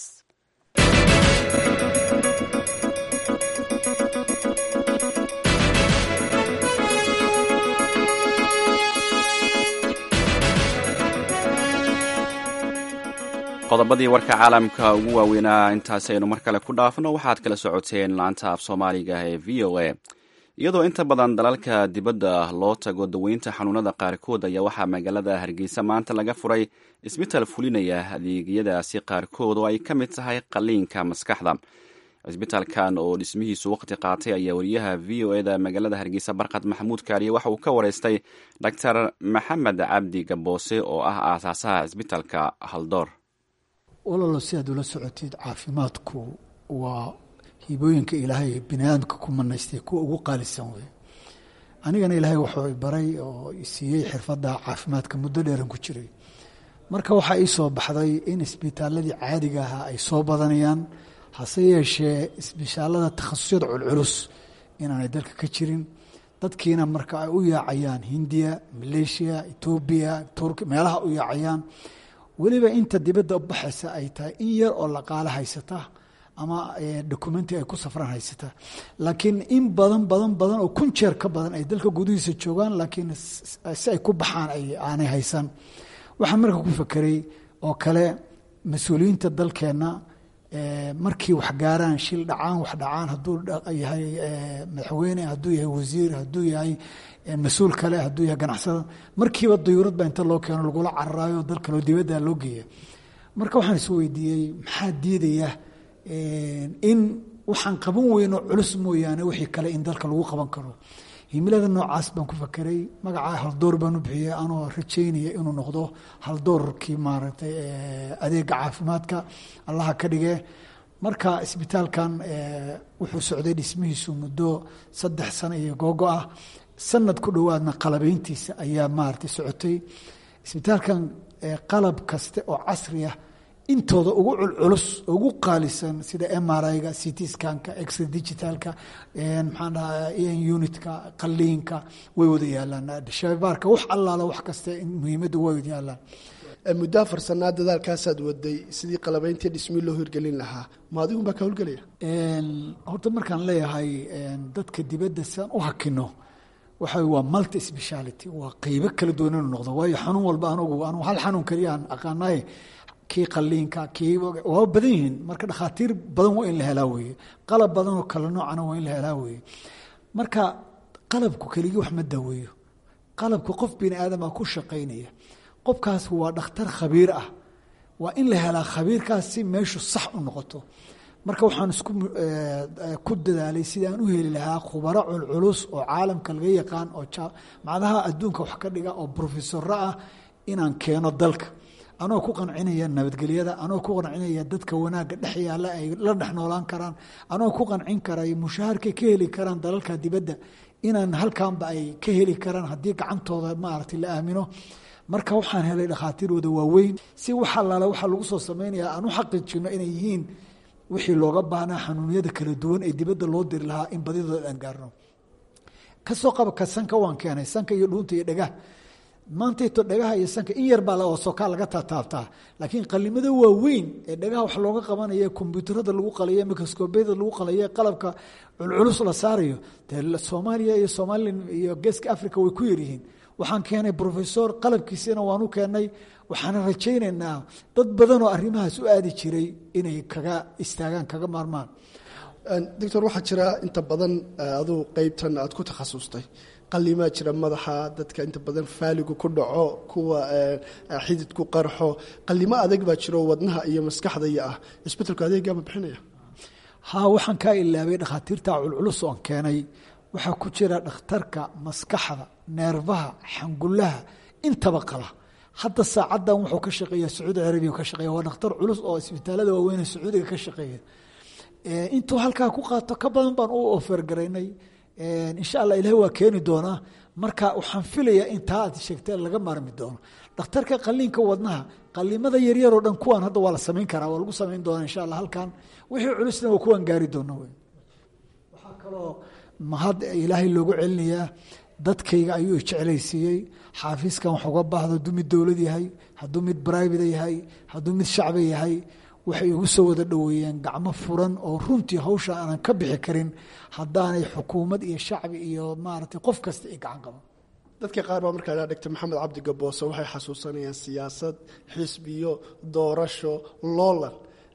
qodobadii warka caalamka ugu waaweynaa intaasi aynu mar kale ku dhaafno waxaad kala socoteen laanta af soomaaliga ee v o a iyadoo inta badan dalalka dibadda loo tago daweynta xanuunada qaarkood ayaa waxaa magaalada hargeysa maanta laga furay isbitaal fulinaya adeegyadaasi qaarkood oo ay ka mid tahay qaliinka maskaxda cisbitaalkan oo dhismihiisu waqti qaatay ayaa wariyaha v o eda magaalada hargeysa barkad maxamuud kaariye waxa uu ka wareystay doctor maxamed cabdi gaboose oo ah aasaasaha cisbitaalka haldoor walalo si aad ula socotid caafimaadku waa hibooyinka ilaahay biniaadamka ku manaystay kuwa ugu qaalisan wey anigana ilaahay wuxuu baray oo siiyey xirfadda caafimaadka muddo dheeran ku jiray marka waxaa ii soo baxday in isbitaaladii caadiga ahaa ay soo badanayaan hase yeeshee isbitaalada takhasusyada culculus inaanay dalka ka jirin dadkiina marka ay u yaacayaan hindiya maleeshiya etoobiya turki meelaha u yaacayaan weliba inta dibadda baxaysa ay tahay in yar oo laqaalo haysata ama documenti ay ku safraan haysata laakiin in badan badan badan oo kun jeer ka badan ay dalka gudihiisa joogaan laakiin si ay ku baxaan aanay haysan waxaan marka ku fakeray oo kale mas-uuliyiinta dalkeenna markii wax gaaraan shil dhacaan wax dhacaan hadduu yahay madaxweyne hadduu yahay wasiir hadduu yahay mas-uul kale hadduu yahay ganacsada markiiba dayuurad baa inta loo keeno lagula cararaayo dal kaleo dibadda loo geeya marka waxaan is weydiiyey maxaa diidaya in waxaan qaban weyno culus mooyaane wixii kale in dalka lagu qaban karo himilada noocaas baan ku fakeray magacaa haldoor baan u bixiyey anoo rajaynaya inuu noqdo haldoorkii maaragtay adeega caafimaadka allaha ka dhige marka isbitaalkan wuxuu socday dhismihiisu muddo saddex sano iyo googo ah sanad ku dhowaadna qalabeyntiisa ayaa maaragtay socotay isbitaalkan qalab kaste oo casri ah intooda ugu culculus ugu qaalisan sida mriga ct scanka x digitalka maxaan dhahaa en unitka qaliinka way wada yaalaan shabaarka wax allaala wax kaste muhiimadda way wada yaalaan muddo afar sanaa dadaalkaasaad waday sidii qalabeyntii dhismii loo hirgelin lahaa ma adigun baa ka howlgelaya horta markaan leeyahay dadka dibadda siaan u hakino waxa waa multi speciality waa qeybo kala duwan inuu noqdo waayo xanuun walba anugu anu hal xanuun keliyaan aqaanaye kii qaliinka kii waa badan yihiin marka dhakhaatiir badan waa in la helaa weeye qalab badan oo kale noocana waa in la helaa weeye marka qalabku keligii wax ma daweeyo qalabku qof bini aadama ku shaqaynaya qofkaas waa dhakhtar khabiir ah waa in la helaa khabiirkaas si meeshu sax u noqoto marka waxaan isku ku dadaalay sidii aan u heli lahaa khubaro culculus oo caalamka laga yaqaan oo macdaha adduunka wax ka dhiga oo brofesoro ah inaan keeno dalka anoo ku qancinaya nabadgelyada anoo ku qancinaya dadka wanaagga dhex yaalla ay la dhex noolaan karaan anoo ku qancin karay mushaharkay ka heli karaan dalalka dibadda inaan halkanba ay ka heli karaan haddii gacantooda maaragtay la aamino marka waxaan helay dhakhaatiirooda waaweyn si wax allaale waxaa lagu soo sameynaya aan u xaqiijino inay yihiin wixii looga baahnaa xanuunyada kala duwan ee dibadda loo diri lahaa in badidooda aan gaarno kasoo qaba ka sanka waan keenay sanka iyo dhuunta iyo dhegah maantayto dhagaha iyo sanka in yar baa sokaa laga taataabtaa laakiin qalimada waaweyn ee dhagaha wax looga qabanaya kombyuutarada lagu qalayo microscobiyada lagu qalayo qalabka culculus la saarayo dee soomaaliya iyo somalilan iyo geeska africa way ku yaryihiin waxaan keenay rofesor qalabkiisina waan u keenay waxaana rajaynaynaa dad badan oo arrimahaas u aadi jiray inay kaga istaagaan kaga maarmaan doctor waxaa jira inta badan aduu qeybtan aad ku takhasustay qalimaa jira madaxa dadka inta badan faaligu ku dhaco kuwa xididku qarxo qalimo adag baa jiro wadnaha iyo maskaxda iyo ah isbetelku adeegaama bixinaya ha waxaan kaa ilaabay dhakhaatiirta culculus oon keenay waxaa ku jira dhakhtarka maskaxda neerfaha xangulaha intaba qala hadda saacaddan wuxuu ka shaqeeya sacuudi carabiya ka shaqeeya waa dhakhtar culus oo isbitaalada waaweyn ee sacuudiga ka shaqeeya intuu halkaa ku qaato ka badan baan u ofergaraynay insha allah ilahi waa keeni doonaa marka waxaan filayaa in taa aad sheegtee laga maarmi doono dhakhtarka qaliinka wadnaha qalimada yaryaroo dhan kuwaan hadda waa la samayn karaa waa lagu samayn doonaa insha allah halkan wixii culusna waa kuwaan gaari doona w waxaa kaloo mahad ilaahay loogu celinayaa dadkayga ayuu jeclaysiiyey xaafiiskan wax uga baahdo hadduu mid dowlad yahay hadduu mid brivate yahay hadduu mid shacbi yahay waxay igu soo wada dhoweeyeen gacmo furan oo runtii hawsha aanan ka bixi karin haddaanay xukuumad iyo shacbi iyo maaragtay qof kasta ay gacan qaban dadka qaar baa markaa dhegta maxamed cabdi gaboose waxay xasuusanayaan siyaasad xisbiyo doorasho loolan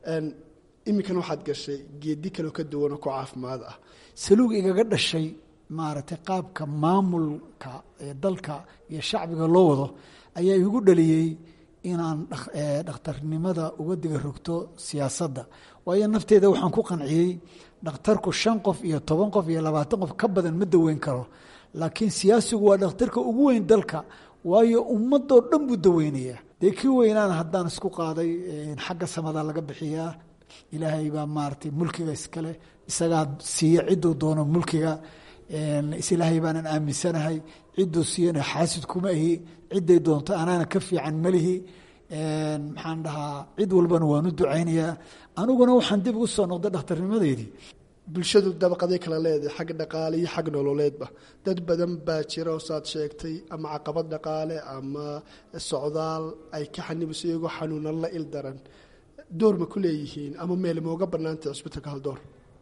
iminkan waxaad gashay geedi kaleo ka duwanoo ku caafimaad ah saluug igaga dhashay maaragtay qaabka maamulka ee dalka iyo shacbiga loo wado ayaa igu dhaliyey inaan dhakhtarnimada uga diga rogto siyaasadda waayo nafteeda waxaan ku qanciyey dhakhtarku shan qof iyo toban qof iyo labaatan qof ka badan ma daweyn karo laakiin siyaasigu waa dhakhtarka ugu weyn dalka waayo ummadoo dhan buu daweynaya dee kii weynaana haddaan isku qaaday xagga samada laga bixiyaa ilaahay baa maaragtay mulkiga iskale isagaa siiya cidduu doono mulkiga isilaahay baanan aaminsanahay cidduu siiyana xaasid kuma ahi cidday doonto anaana ka fiican malihi maxaan dhahaa cid walbana waan u ducaynayaa aniguna waxaan dib ugu soo noqday dhakhtarnimadeydii bulshadu dabaqaday kala leedahay xag dhaqaale iyo xag nololeedba dad badan baa jira oo saad sheegtay ama caqabad dhaqaale ama socdaal ay ka xanibayso iyagoo xanuunan la il daran door ma ku leeyihiin ama meel mooga bannaantay cusbitalka haldoor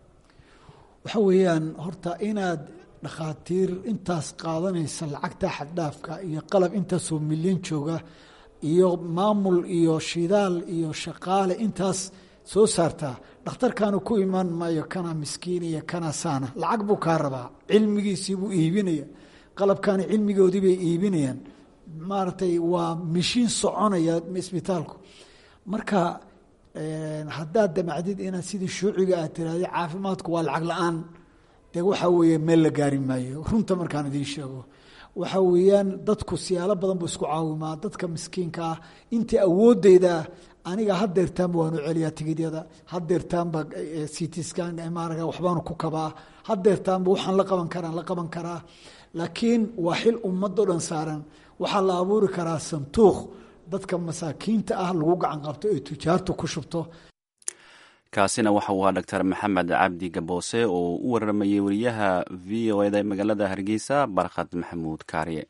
waxa weeyaan horta inaad dhakhaatiir intaas qaadanaysa lacagta xaddhaafka iyo qalab intaasoo milyan jooga iyo maamul iyo shidaal iyo shaqaale intaas soo saartaa dhakhtarkaanu ku imaan maayo kana miskiin iyo kana saana lacag buu kaa rabaa cilmigiisii buu iibinaya qalabkaani cilmigoodii bay iibinayaan maaragtay waa mishiin soconaya isbitaalku marka haddaad damacdid inaad sidii shuuciga aad tiraahda caafimaadku waa lacag la-aan dee waxaa weeye meel la gaari maayo runta markaan idiin sheego waxa weeyaan dadku siyaalo badan buu isku caawimaa dadka miskiinka ah intii awoodeyda aniga hadeertaanba waanu celiyaa tigidyada hadeertaanba citskan maraga waxbaanu ku kabaa hadeertaanba waxaan la qaban karaan la qaban karaa laakiin waa xil ummadoo dhan saaran waxaa la abuuri karaa santuuq dadka masaakiinta ah lagu gacan qabto ee tujaartu ku shubto kaasina waxa uu ahaa doctor maxamed cabdi gaboose oo u waramayey wariyaha v o eda ee magaalada hargeysa barkhad maxamuud kaariye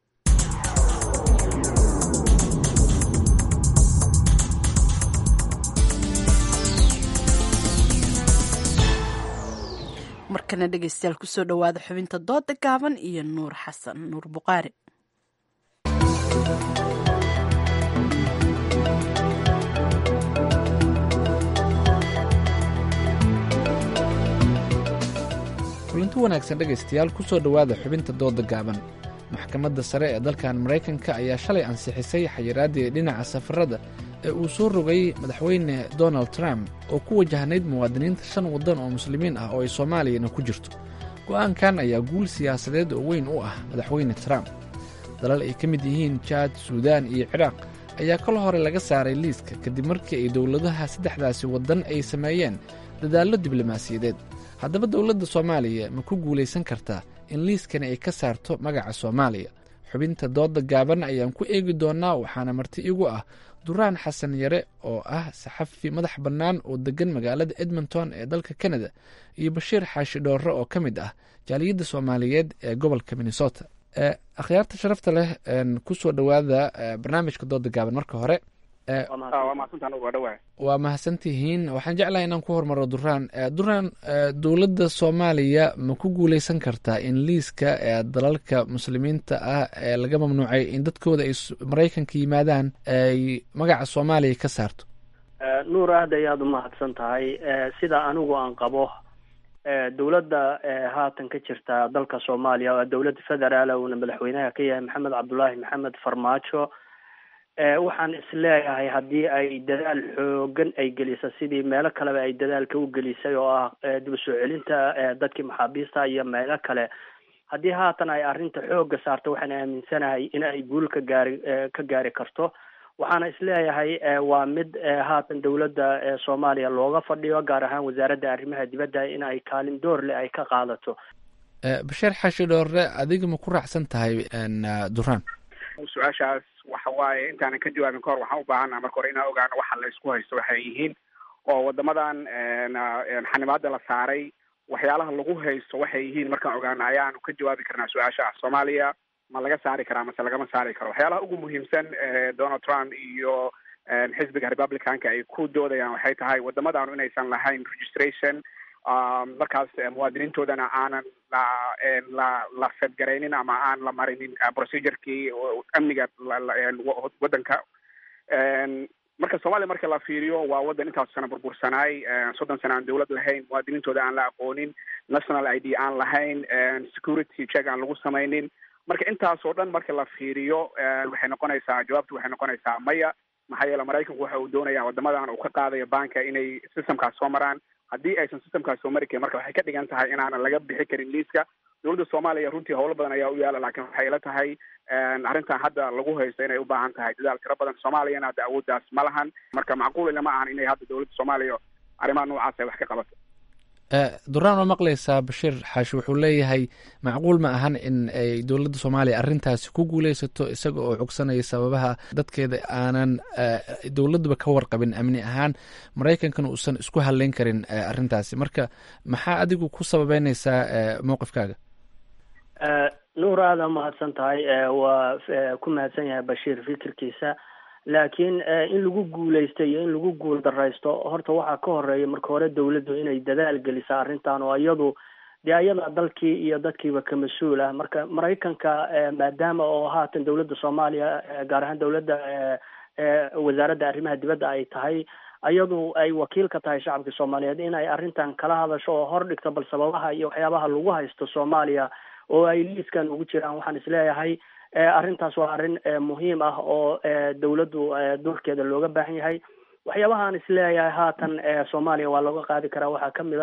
markana dhegeystayaal kusoo dhowaada xubinta dooda gaaban iyo nuur xasan nuur buqaari kulanti wanaagsan dhegaystayaal ku soo dhowaada xubinta dooda gaaban maxkamadda sare ee dalkan maraykanka ayaa shalay ansixisay xayiraaddii dhinaca safarada ee uu soo rogay madaxweyne donald trump oo ku wajahnayd muwaadiniinta shan waddan oo muslimiin ah oo ay soomaaliyana ku jirto go'aankan ayaa guul siyaasadeed oo weyn u ah madaxweyne trump dalal ay ka mid yihiin jaad suudaan iyo ciraaq ayaa kol hore laga saaray liiska kadib markii ay dowladaha saddexdaasi waddan ay sameeyeen dadaallo diblomaasiyadeed haddaba dowladda soomaaliya ma ku guulaysan kartaa in liiskani ay ka saarto magaca soomaaliya xubinta dooda gaaban ayaan ku eegi doonnaa waxaana marti igu ah duraan xasan yare oo ah saxafi madax bannaan oo deggan magaalada edmonton ee dalka canada iyo bashiir xaashi dhoorre oo ka mid ah jaaliyadda soomaaliyeed ee gobolka minnesota akhyaarta sharafta leh ku soo dhowaada barnaamijka dooda gaaban marka hore waa mahadsantihiin waxaan jeclahay inaan ku hormaro duraan duraan dowladda soomaaliya ma ku guuleysan kartaa in liiska dalalka muslimiinta ah ee laga mamnuucay in dadkooda ay maraykanka yimaadaan ay magaca soomaaliya ka saarto nuur aad ayaad u mahadsan tahay sida anigu aan qabo dowladda haatan ka jirta dalka soomaaliya waa dowladda federaal uuna madaxweynaha ka yahay maxamed cabdulaahi maxamed farmaajo waxaan isleeyahay haddii ay dadaal xoogan ay gelisa sidii meelo kaleba ay dadaalka u gelisay oo ah dib u soo celinta dadkii maxaabiista iyo meelo kale haddii haatan ay arrinta xooga saarto waxaan aaminsanahay in ay guul ka gaari ka gaari karto waxaana isleeyahay waa mid haatan dowladda soomaaliya looga fadhiyo gaar ahaan wasaaradda arrimaha dibadda in ay kaalin door leh ay ka qaadato basheer xashi dhoorre adiga ma ku raacsan tahay duraan su-aashaas waxa waaye intaanan ka jawaabin kahor waxaan u baahannaha marka hore inaan ogaano waxa la isku haysto waxay yihiin oo wadamadan xanibaada la saaray waxyaalaha lagu haysto waxay yihiin markaan ogaano ayaanu ka jawaabi karnaa su-aasha ah soomaaliya ma laga saari karaa mase lagama saari karo waxyaalaha ugu muhiimsan donald trump iyo xisbiga republicanka ay ku doodayaan waxay tahay wadamadaanu inaysan lahayn registration markaas muwaadiniintoodana aanan la la la fedgaraynin ama aan la marinin procedurkii amniga waddanka marka soomaaliya marka la fiiriyo waa waddan intaas sana burbursanaay soddon sana aan dowlad lahayn muwaadiniintooda aan la aqoonin national i d aan lahayn security check aan lagu samaynin marka intaas oo dhan marka la fiiriyo waxay noqonaysaa jawaabtu waxay noqonaysaa maya maxaa yeele maraykanku waxa uu doonaya wadamadan uu ka qaadayo banka inay systemkaas soo maraan haddii aysan systemkaas soo mari karin marka waxay ka dhigan tahay inaanan laga bixi karin liiska dowladda soomaaliya runtii howlo badan ayaa u yaala laakiin waxay ila tahay arrintan hadda lagu haysto inay u baahan tahay dadaal tiro badan soomaaliyana hadda awooddaas ma lahan marka macquul ilama ahan inay hadda dowladda soomaaliya arrimaha noocaas ay wax ka qabato duraan oo maqlaysaa bashiir xaashi wuxuu leeyahay macquul ma ahan in ay dowladda soomaaliya arrintaasi ku guuleysato isaga oo cogsanaya sababaha dadkeeda aanan dowladuba ka warqabin amni ahaan maraykankana uusan isku hadleyn karin arrintaasi marka maxaa adigu ku sababeynaysaa mowqifkaaga nuur aada mahadsan tahay waa ku mahadsan yahay bashiir fikirkiisa laakiin in lagu guuleysto iyo in lagu guul daraysto horta waxaa ka horeeya marka hore dowladdu inay dadaal gelisa arrintan oo iyadu dee ayada dalkii iyo dadkiiba ka mas-uul ah marka maraykanka maadaama oo haatan dowladda soomaaliya gaar ahaan dowladda wasaaradda arrimaha dibadda ay tahay iyadu ay wakiil ka tahay shacabka soomaaliyeed in ay arrintan kala hadasho oo hor dhigto bal sababaha iyo waxyaabaha lagu haysto soomaaliya oo ay liiskan ugu jiraan waxaan isleeyahay arrintaas waa arrin muhiim ah oo dowladdu doorkeeda looga baahan yahay waxyaabahaan isleeyahay haatan soomaaliya waa looga qaadi karaa waxaa kamid a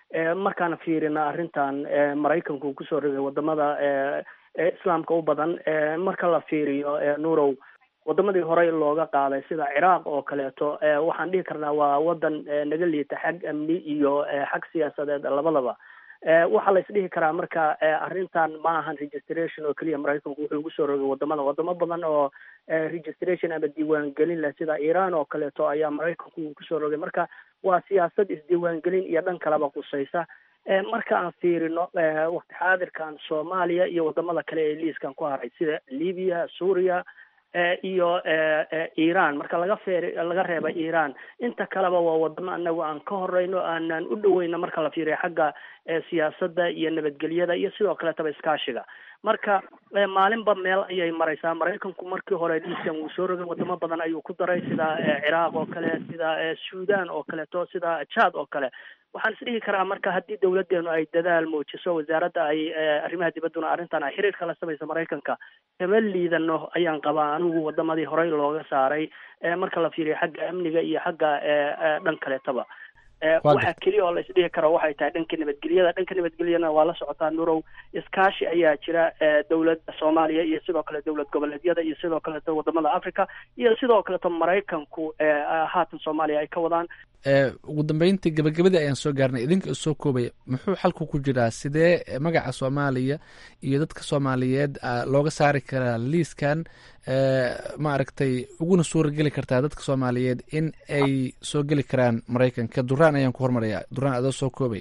markaan fiirina arrintan maraykanku kusoo rogay wadamada islaamka u badan marka la fiiriyo nuurow wadamadii horey looga qaaday sida ciraaq oo kaleeto waxaan dhihi karnaa waa wadan naga liita xag amni iyo xag siyaasadeed labadaba waxaa la isdhihi karaa marka arrintan ma ahan registration oo keliya maraykanku wuxuu ugu soo rogay wadamada wadamo badan oo registration ama diiwaangelin leh sida iran oo kaleeto ayaa maraykanku kusoo rogay marka waa siyaasad isdiiwaangelin iyo dhan kaleba qusaysa marka aan fiirino waqti xaadirkan soomaaliya iyo wadamada kale ee liiskan ku haray sida libya suuriya iyo iran marka laga feer laga reeba iran inta kaleba waa wadamo anagu aan ka horeyno aanan u dhaweyno marka la fiiriyo xagga siyaasadda iyo nabadgelyada iyo sidoo kaletaba iskaashiga marka maalinba meel ayay mareysaa maraykanku markii hore liiskan wuu soo rogay wadamo badan ayuu ku daray sida ciraaq oo kale sida sudan oo kaleeto sida jad oo kale waxaan isdhihi karaa marka haddii dawladeenu ay dadaal muujiso wasaaradda ay arrimaha dibadduna arrintan ay xiriir kala samayso maraykanka kama liidano ayaan qabaa anigu wadamadii horey looga saaray marka la fiiriyo xagga amniga iyo xagga dhan kaleetaba waxaa keliya oo la isdhihi karo waxay tahay dhanka nabadgelyada dhanka nabadgelyana waa la socotaa nurow iskaashi ayaa jira dowladda soomaaliya iyo sidoo kale dowlad goboleedyada iyo sidoo kaleeto wadamada africa iyo sidoo kaleeto maraykanku haatan soomaaliya ay ka wadaan ugu dambeyntii gabagabadii ayaan soo gaarnay idinka isoo koobaya muxuu xalku ku jiraa sidee magaca soomaaliya iyo dadka soomaaliyeed looga saari karaa liiskan maaragtay uguna suurageli kartaa dadka soomaaliyeed in ay soo geli karaan maraykanka duraan ayaan ku hormaraya duraan adoo soo koobay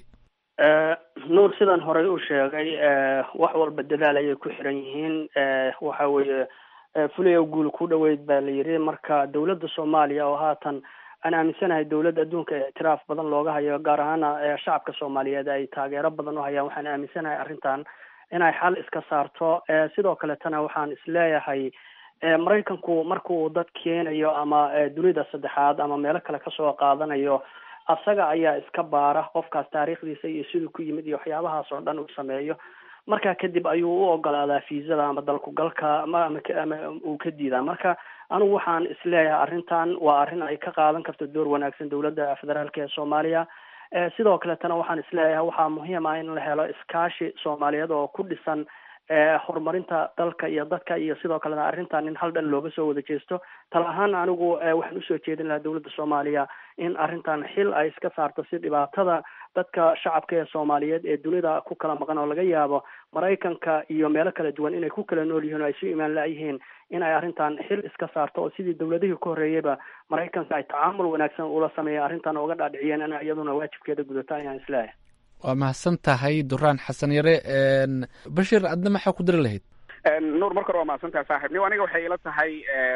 nuur sidaan horey u sheegay wax walba dadaal ayay ku xiran yihiin waxa weeye fulay oo guul ku dhaweyd baa la yidhi marka dowladda soomaaliya oo haatan aan aaminsanahay dowladda adduunka ictiraaf badan looga hayo gaar ahaana shacabka soomaaliyeed ay taageero badan u hayaan waxaan aaminsanahay arrintan inay xal iska saarto sidoo kaletana waxaan isleeyahay maraykanku markuu dad keenayo ama dunida saddexaad ama meelo kale kasoo qaadanayo asaga ayaa iska baara qofkaas taariikhdiisa iyo siduu ku yimid iyo waxyaabahaas oo dhan uu sameeyo markaa kadib ayuu u ogolaadaa fiisada ama dalku galka ama ama uu ka diidaa marka anigu waxaan isleeyahay arrintan waa arrin ay ka qaadan karto door wanaagsan dowladda federaalk ee soomaaliya sidoo kaletana waxaan isleeyahay waxaa muhiim ah in la helo iskaashi soomaaliyeed oo ku dhisan horumarinta dalka iyo dadka iyo sidoo kalena arrintan in hal dhan looga soo wada jeesto tala ahaan anigu waxaan usoo jeedin lahaa dowladda soomaaliya in arrintan xil ay iska saarto si dhibaatada dadka shacabka ee soomaaliyeed ee dunida ku kala maqan oo laga yaabo maraykanka iyo meelo kala duwan inay ku kala nool yihiin oo ay su imaan la-yihiin in ay arrintan xil iska saarto oo sidii dowladihii ka horreeyeyba maraykanka ay tacaamul wanaagsan ula sameeyeen arrintan ooga dhaadhiciyeen in iyaduna waajibkeeda gudato ayaan isleeyahay waa mahadsan tahay duraan xasan yare bashir adna maxaa ku diri lahayd nuur marka hore waa mahadsan tahay saaxib niw aniga waxay ila tahay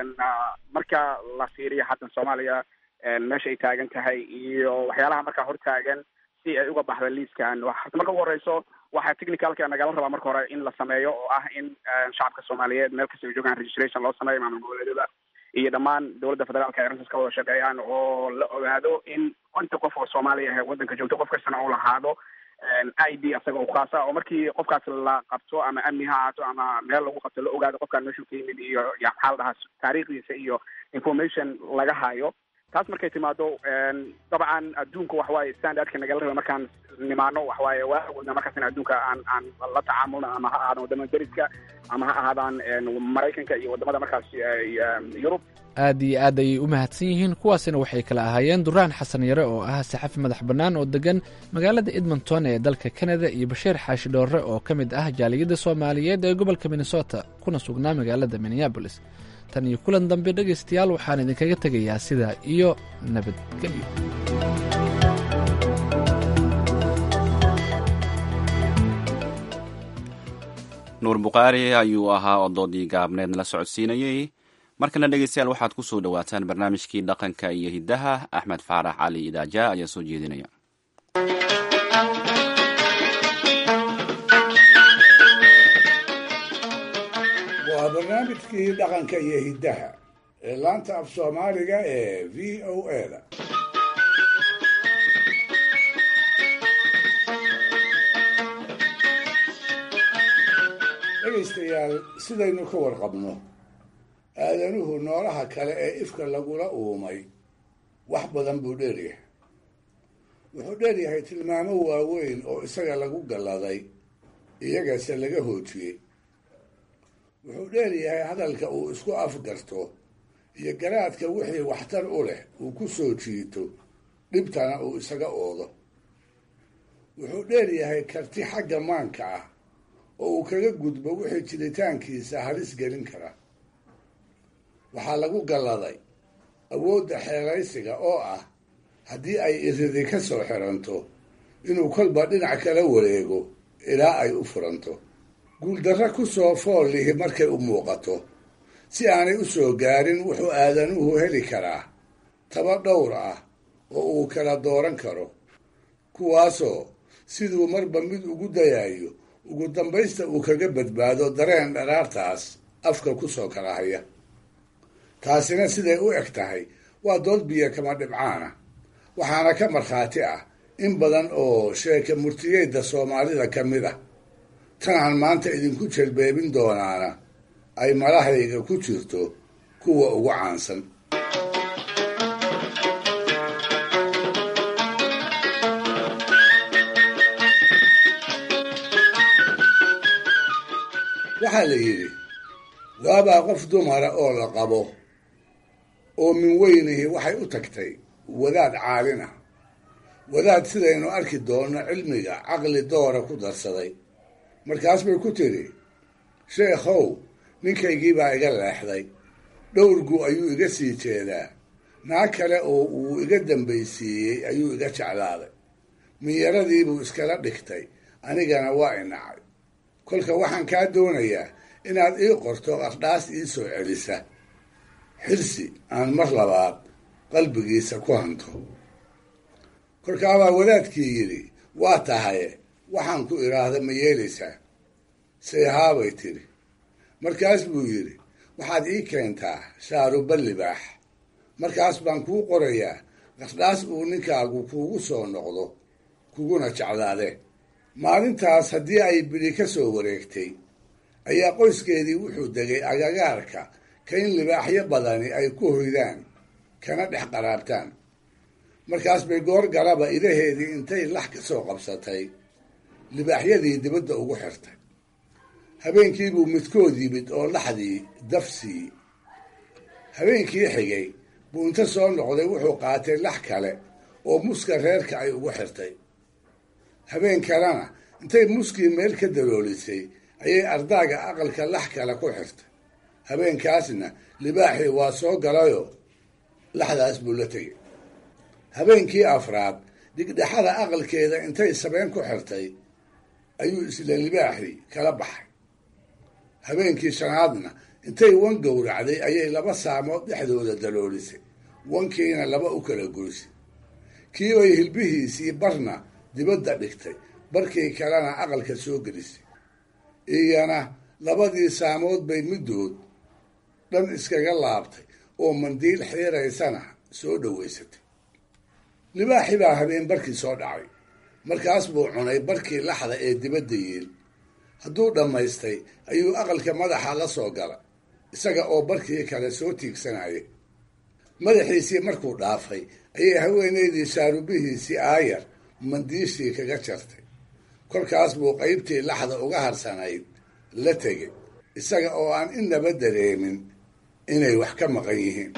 marka la fiiriyo haddan soomaaliya meesha ay taagan tahay iyo waxyaalaha markaa hortaagan si ay uga baxda liiskan horta marka ugu horeyso waxaa technicalka nagala rabaa marka hore in la sameeyo oo ah in shacabka soomaaliyeed meel kasta ay joogaan registration loo sameeyo maamul goboleedyada iyo dhammaan dowladda federaalka ay arrintaas ka wada shaqeeyaan oo la ogaado in inta qof oo soomaaliya ah waddanka joogto qof kastana uu lahaado i d asaga u khaasa oo markii qofkaas la qabto ama amni ha ahaato ama meel lagu qabto la ogaado qofkaan meeshuu ka yimid iyo ya maxaa la dhahaa taariikhdiisa iyo information laga hayo taas markay timaado dabcan adduunka waxawaaye standardka nagala raba markaan nimaano waxawaaye waa awoodna markaas in adduunka aan aan la tacaamulno ama ha ahaadaan wadamada deriska ama ha ahaadaan maraykanka iyo wadamada markaas yurub aad iyo aad ayay u mahadsan yihiin kuwaasina waxay kala ahaayeen duraan xasan yare oo ah saxafi madax bannaan oo degan magaalada edmonton ee dalka kanada iyo bashiir xaashi dhoorre oo ka mid ah jaaliyadda soomaaliyeed ee gobolka minnesota kuna sugnaa magaalada minneabolis tan iyo kulan dambe dhegaystayaal waxaan idinkaga tegayaa sidaa iyo nabadgelyo nuur bukhaari ayuu ahaa oo doodii gaabneed nala socodsiinayey markana dhegeystayaal waxaad ku soo dhowaataan barnaamijkii dhaqanka iyo hiddaha axmed faarax cali idaaja ayaa soo jeedinaya waa barnaamijkii dhaqanka iyo hiddaha ee laanta af soomaaliga ee v o eda dhegaystayaal sidaynu ka warqabno aadanuhu noolaha kale ee ifka lagula uumay wax badan buu dheeryahay wuxuu dheeryahay tilmaamo waaweyn oo isaga lagu galladay iyagase laga hoojiyey wuxuu dheeryahay hadalka uu isku afgarto iyo garaadka wixii waxtar u leh uu ku soo jiito dhibtana uu isaga oodo wuxuu dheeryahay karti xagga maanka ah oo uu kaga gudbo wixii jiritaankiisa halis gelin kara waxaa lagu galladay awoodda xeelaysiga oo ah haddii ay iridi ka soo xiranto inuu kolba dhinac kala wareego ilaa ay u furanto guuldarro ku soo fool lihi markay u muuqato si aanay u soo gaarin wuxuu aadanuhu heli karaa taba dhowr ah oo uu kala dooran karo kuwaasoo siduu marba mid ugu dayayo ugu dambaysta uu kaga badbaado dareen dharaartaas afka ku soo kala haya taasina siday u eg tahay waa dood biyo kama dhibcaana waxaana ka markhaati ah in badan oo sheeka murtiyeedda soomaalida ka mid ah tanaan maanta idinku jelbeebin doonaana ay malahayga ku jirto kuwa ugu caansan waxaa la yidhi waabaa qof dumara oo la qabo oo min weynihi waxay u tagtay wadaad caalin ah wadaad sidaynu arki doonno cilmiga caqli doora ku darsaday markaas bay ku tidhi sheekhow ninkaygii baa iga leexday dhowrgu ayuu iga sii jeedaa naag kale oo uu iga dambaysiiyey ayuu iga jeclaaday minyaradiibuu iskala dhigtay anigana waa inacay kolka waxaan kaa doonayaa inaad ii qorto qardhaas ii soo celisa xirsi aan mar labaad qalbigiisa ku hanto kolkaabaa wadaadkii yidhi waa tahaye waxaan ku idhaahda ma yeelaysaa sayhaabay tidhi markaas buu yidhi waxaad ii keentaa shaaruba libaax markaas baan kuu qorayaa qardhaas uu ninkaagu kuugu soo noqdo kuguna jeclaadee maalintaas haddii ay bidhi ka soo wareegtay ayaa qoyskeedii wuxuu degay agagaarka ka in libaaxyo badani ay ku hoydaan kana dhex qaraabtaan markaas bay goor galaba idaheedii intay lax ka soo qabsatay libaaxyadii dibadda ugu xirtay habeenkiibuu midkood yimid oo laxdii daf siiyey habeenkii xigay buu inta soo noqday wuxuu qaatay lax kale oo muska reerka ay ugu xirtay habeen kalena intay muskii meel ka daloolisay ayay ardaaga aqalka lax kale ku xirtay habeenkaasna libaaxii waa soo galayoo laxdaas buu la tegay habeenkii afraad dhigdhexada aqalkeeda intay sabeen ku xirtay ayuu isla libaaxii kala baxay habeenkii shanaadna intay wan gowracday ayay laba saamood dhexdooda daloolisay wankiina laba u kala goysay kii bay hilbihiisii barna dibadda dhigtay barkii kalena aqalka soo gelisay iyana labadii saamood bay middood dhan iskaga laabtay oo mandiil xiiraysana soo dhowaysatay libaaxi baa habeen barkii soo dhacay markaas buu cunay barkii laxda ee dibadda yiil hadduu dhammaystay ayuu aqalka madaxa la soo gala isaga oo barkii kale soo tiigsanayay madaxiisii markuu dhaafay ayay haweenaydii shaarubihiisii aayar mandiishii kaga jartay kolkaas buu qaybtii laxda uga harsanayd la tegay isaga oo aan inaba dareemin inay wax ka maqan yihiin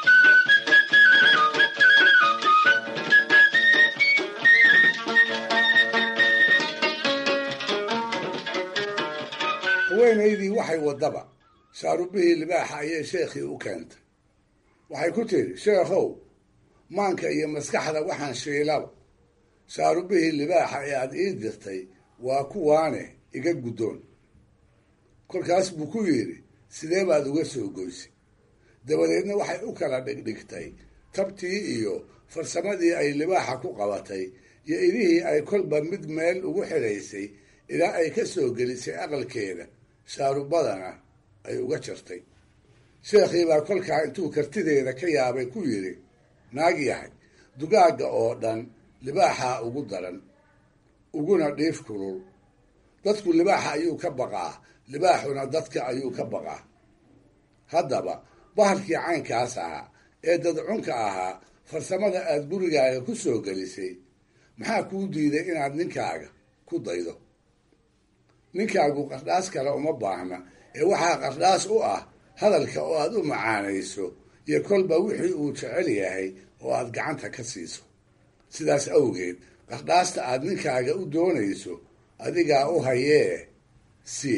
haweenaydii waxay waddaba shaarubihii libaaxa ayay sheekhii u keentay waxay ku tidhi sheekhow maanka iyo maskaxda waxaan shiilaba shaarubihii libaaxa ee aada ii dirtay waa kuwaane iga guddoon kolkaas buu ku yidhi sidee baad uga soo goysay dabadeedna waxay u kala dhigdhigtay tabtii iyo farsamadii ay libaaxa ku qabatay iyo idihii ay kolba mid meel ugu xidhaysay ilaa ay ka soo gelisay aqalkeeda shaarubadana ay uga jartay sheekhii baa kolkaa intuu kartideeda ka yaabay ku yidhi naag yahay dugaagga oo dhan libaaxaa ugu daran uguna dhiif kulul dadku libaaxa ayuu ka baqaa libaaxuna dadka ayuu ka baqaa haddaba bahalkii caynkaas ahaa ee dadcunka ahaa farsamada aad gurigaaga ku soo gelisay maxaa kuu diiday inaad ninkaaga ku daydo ninkaagu qardhaas kale uma baahna ee waxaa qardhaas u ah hadalka oo aad u macaanayso iyo kolba wixii uu jecel yahay oo aad gacanta ka siiso sidaas awgeed qardhaasta aad ninkaaga u doonayso adigaa u hayee si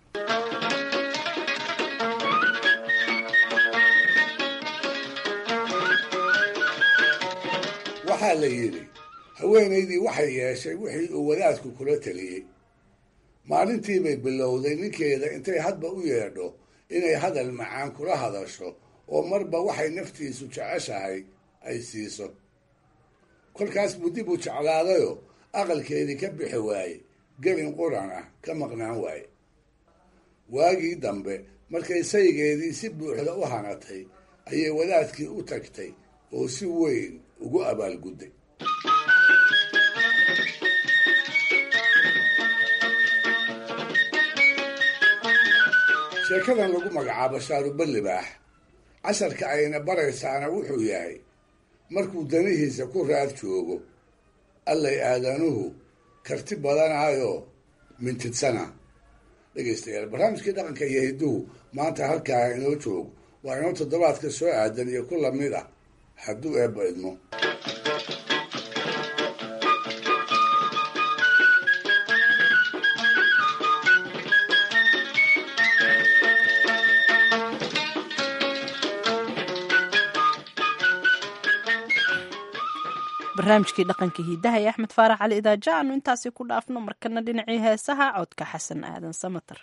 waxaa la yidhi haweenaydii waxay yeeshay wixii uu wadaadku kula teliyey maalintii bay bilowday ninkeeda intay hadba u yeedho inay hadal macaan kula hadasho oo marba waxay naftiisu jeceshahay ay siiso kolkaas buu dib u jeclaadayoo aqalkeedii ka bixi waaye gelin quran ah ka maqnaan waaye waagii dambe markay saygeedii si buuxda u hanatay ayay wadaadkii u tagtay oo si weyn ugu abaalgudday sheekadan lagu magacaabo shaaruballibaax casharka ayna baraysaana wuxuu yahay markuu danihiisa ku raad joogo allay aadanuhu karti badanaayoo mintidsana dhegaystayaal barnaamijkii dhaqanka iyo hidduhu maanta halkaa inoo joogo waa inoo toddobaadka soo aadan iyo ku lamid ah hadduu eebba idmo barnaamijkii dhaqanka hiidaha ee axmed faarax cali idaaja aanu intaasi ku dhaafno markana dhinacii heesaha codka xasan aadan samater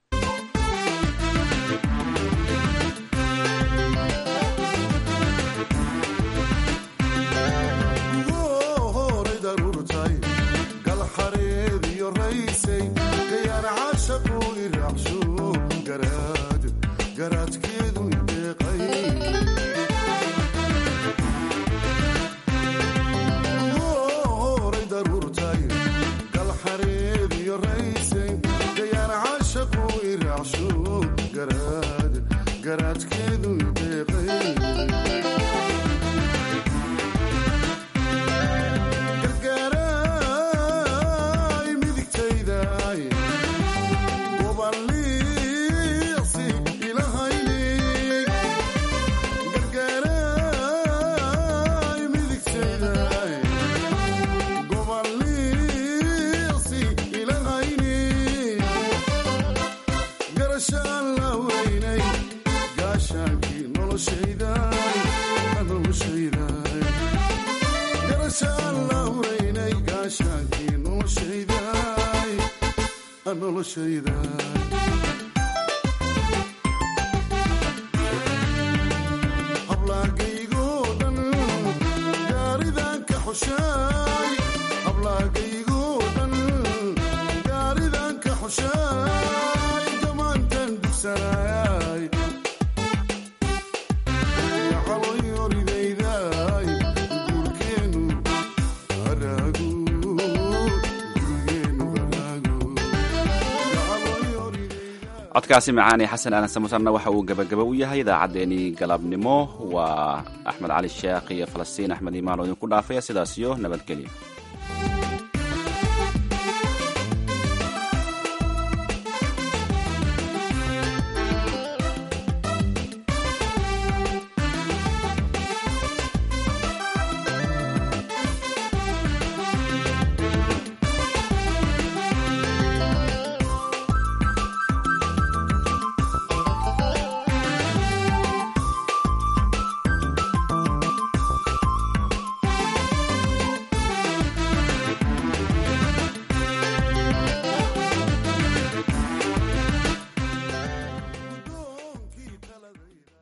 codkaasi macaani xasan aadan samutarna waxa uu gebagaba u yahay idaacaddeenii galabnimo waa axmed cali sheekh iyo falastiin axmed imaan oo idinku dhaafaya sidaas iyo nabadgelyo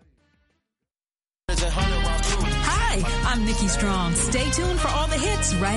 Hi, I'm Nikki Strong. Stay tuned for all the hits right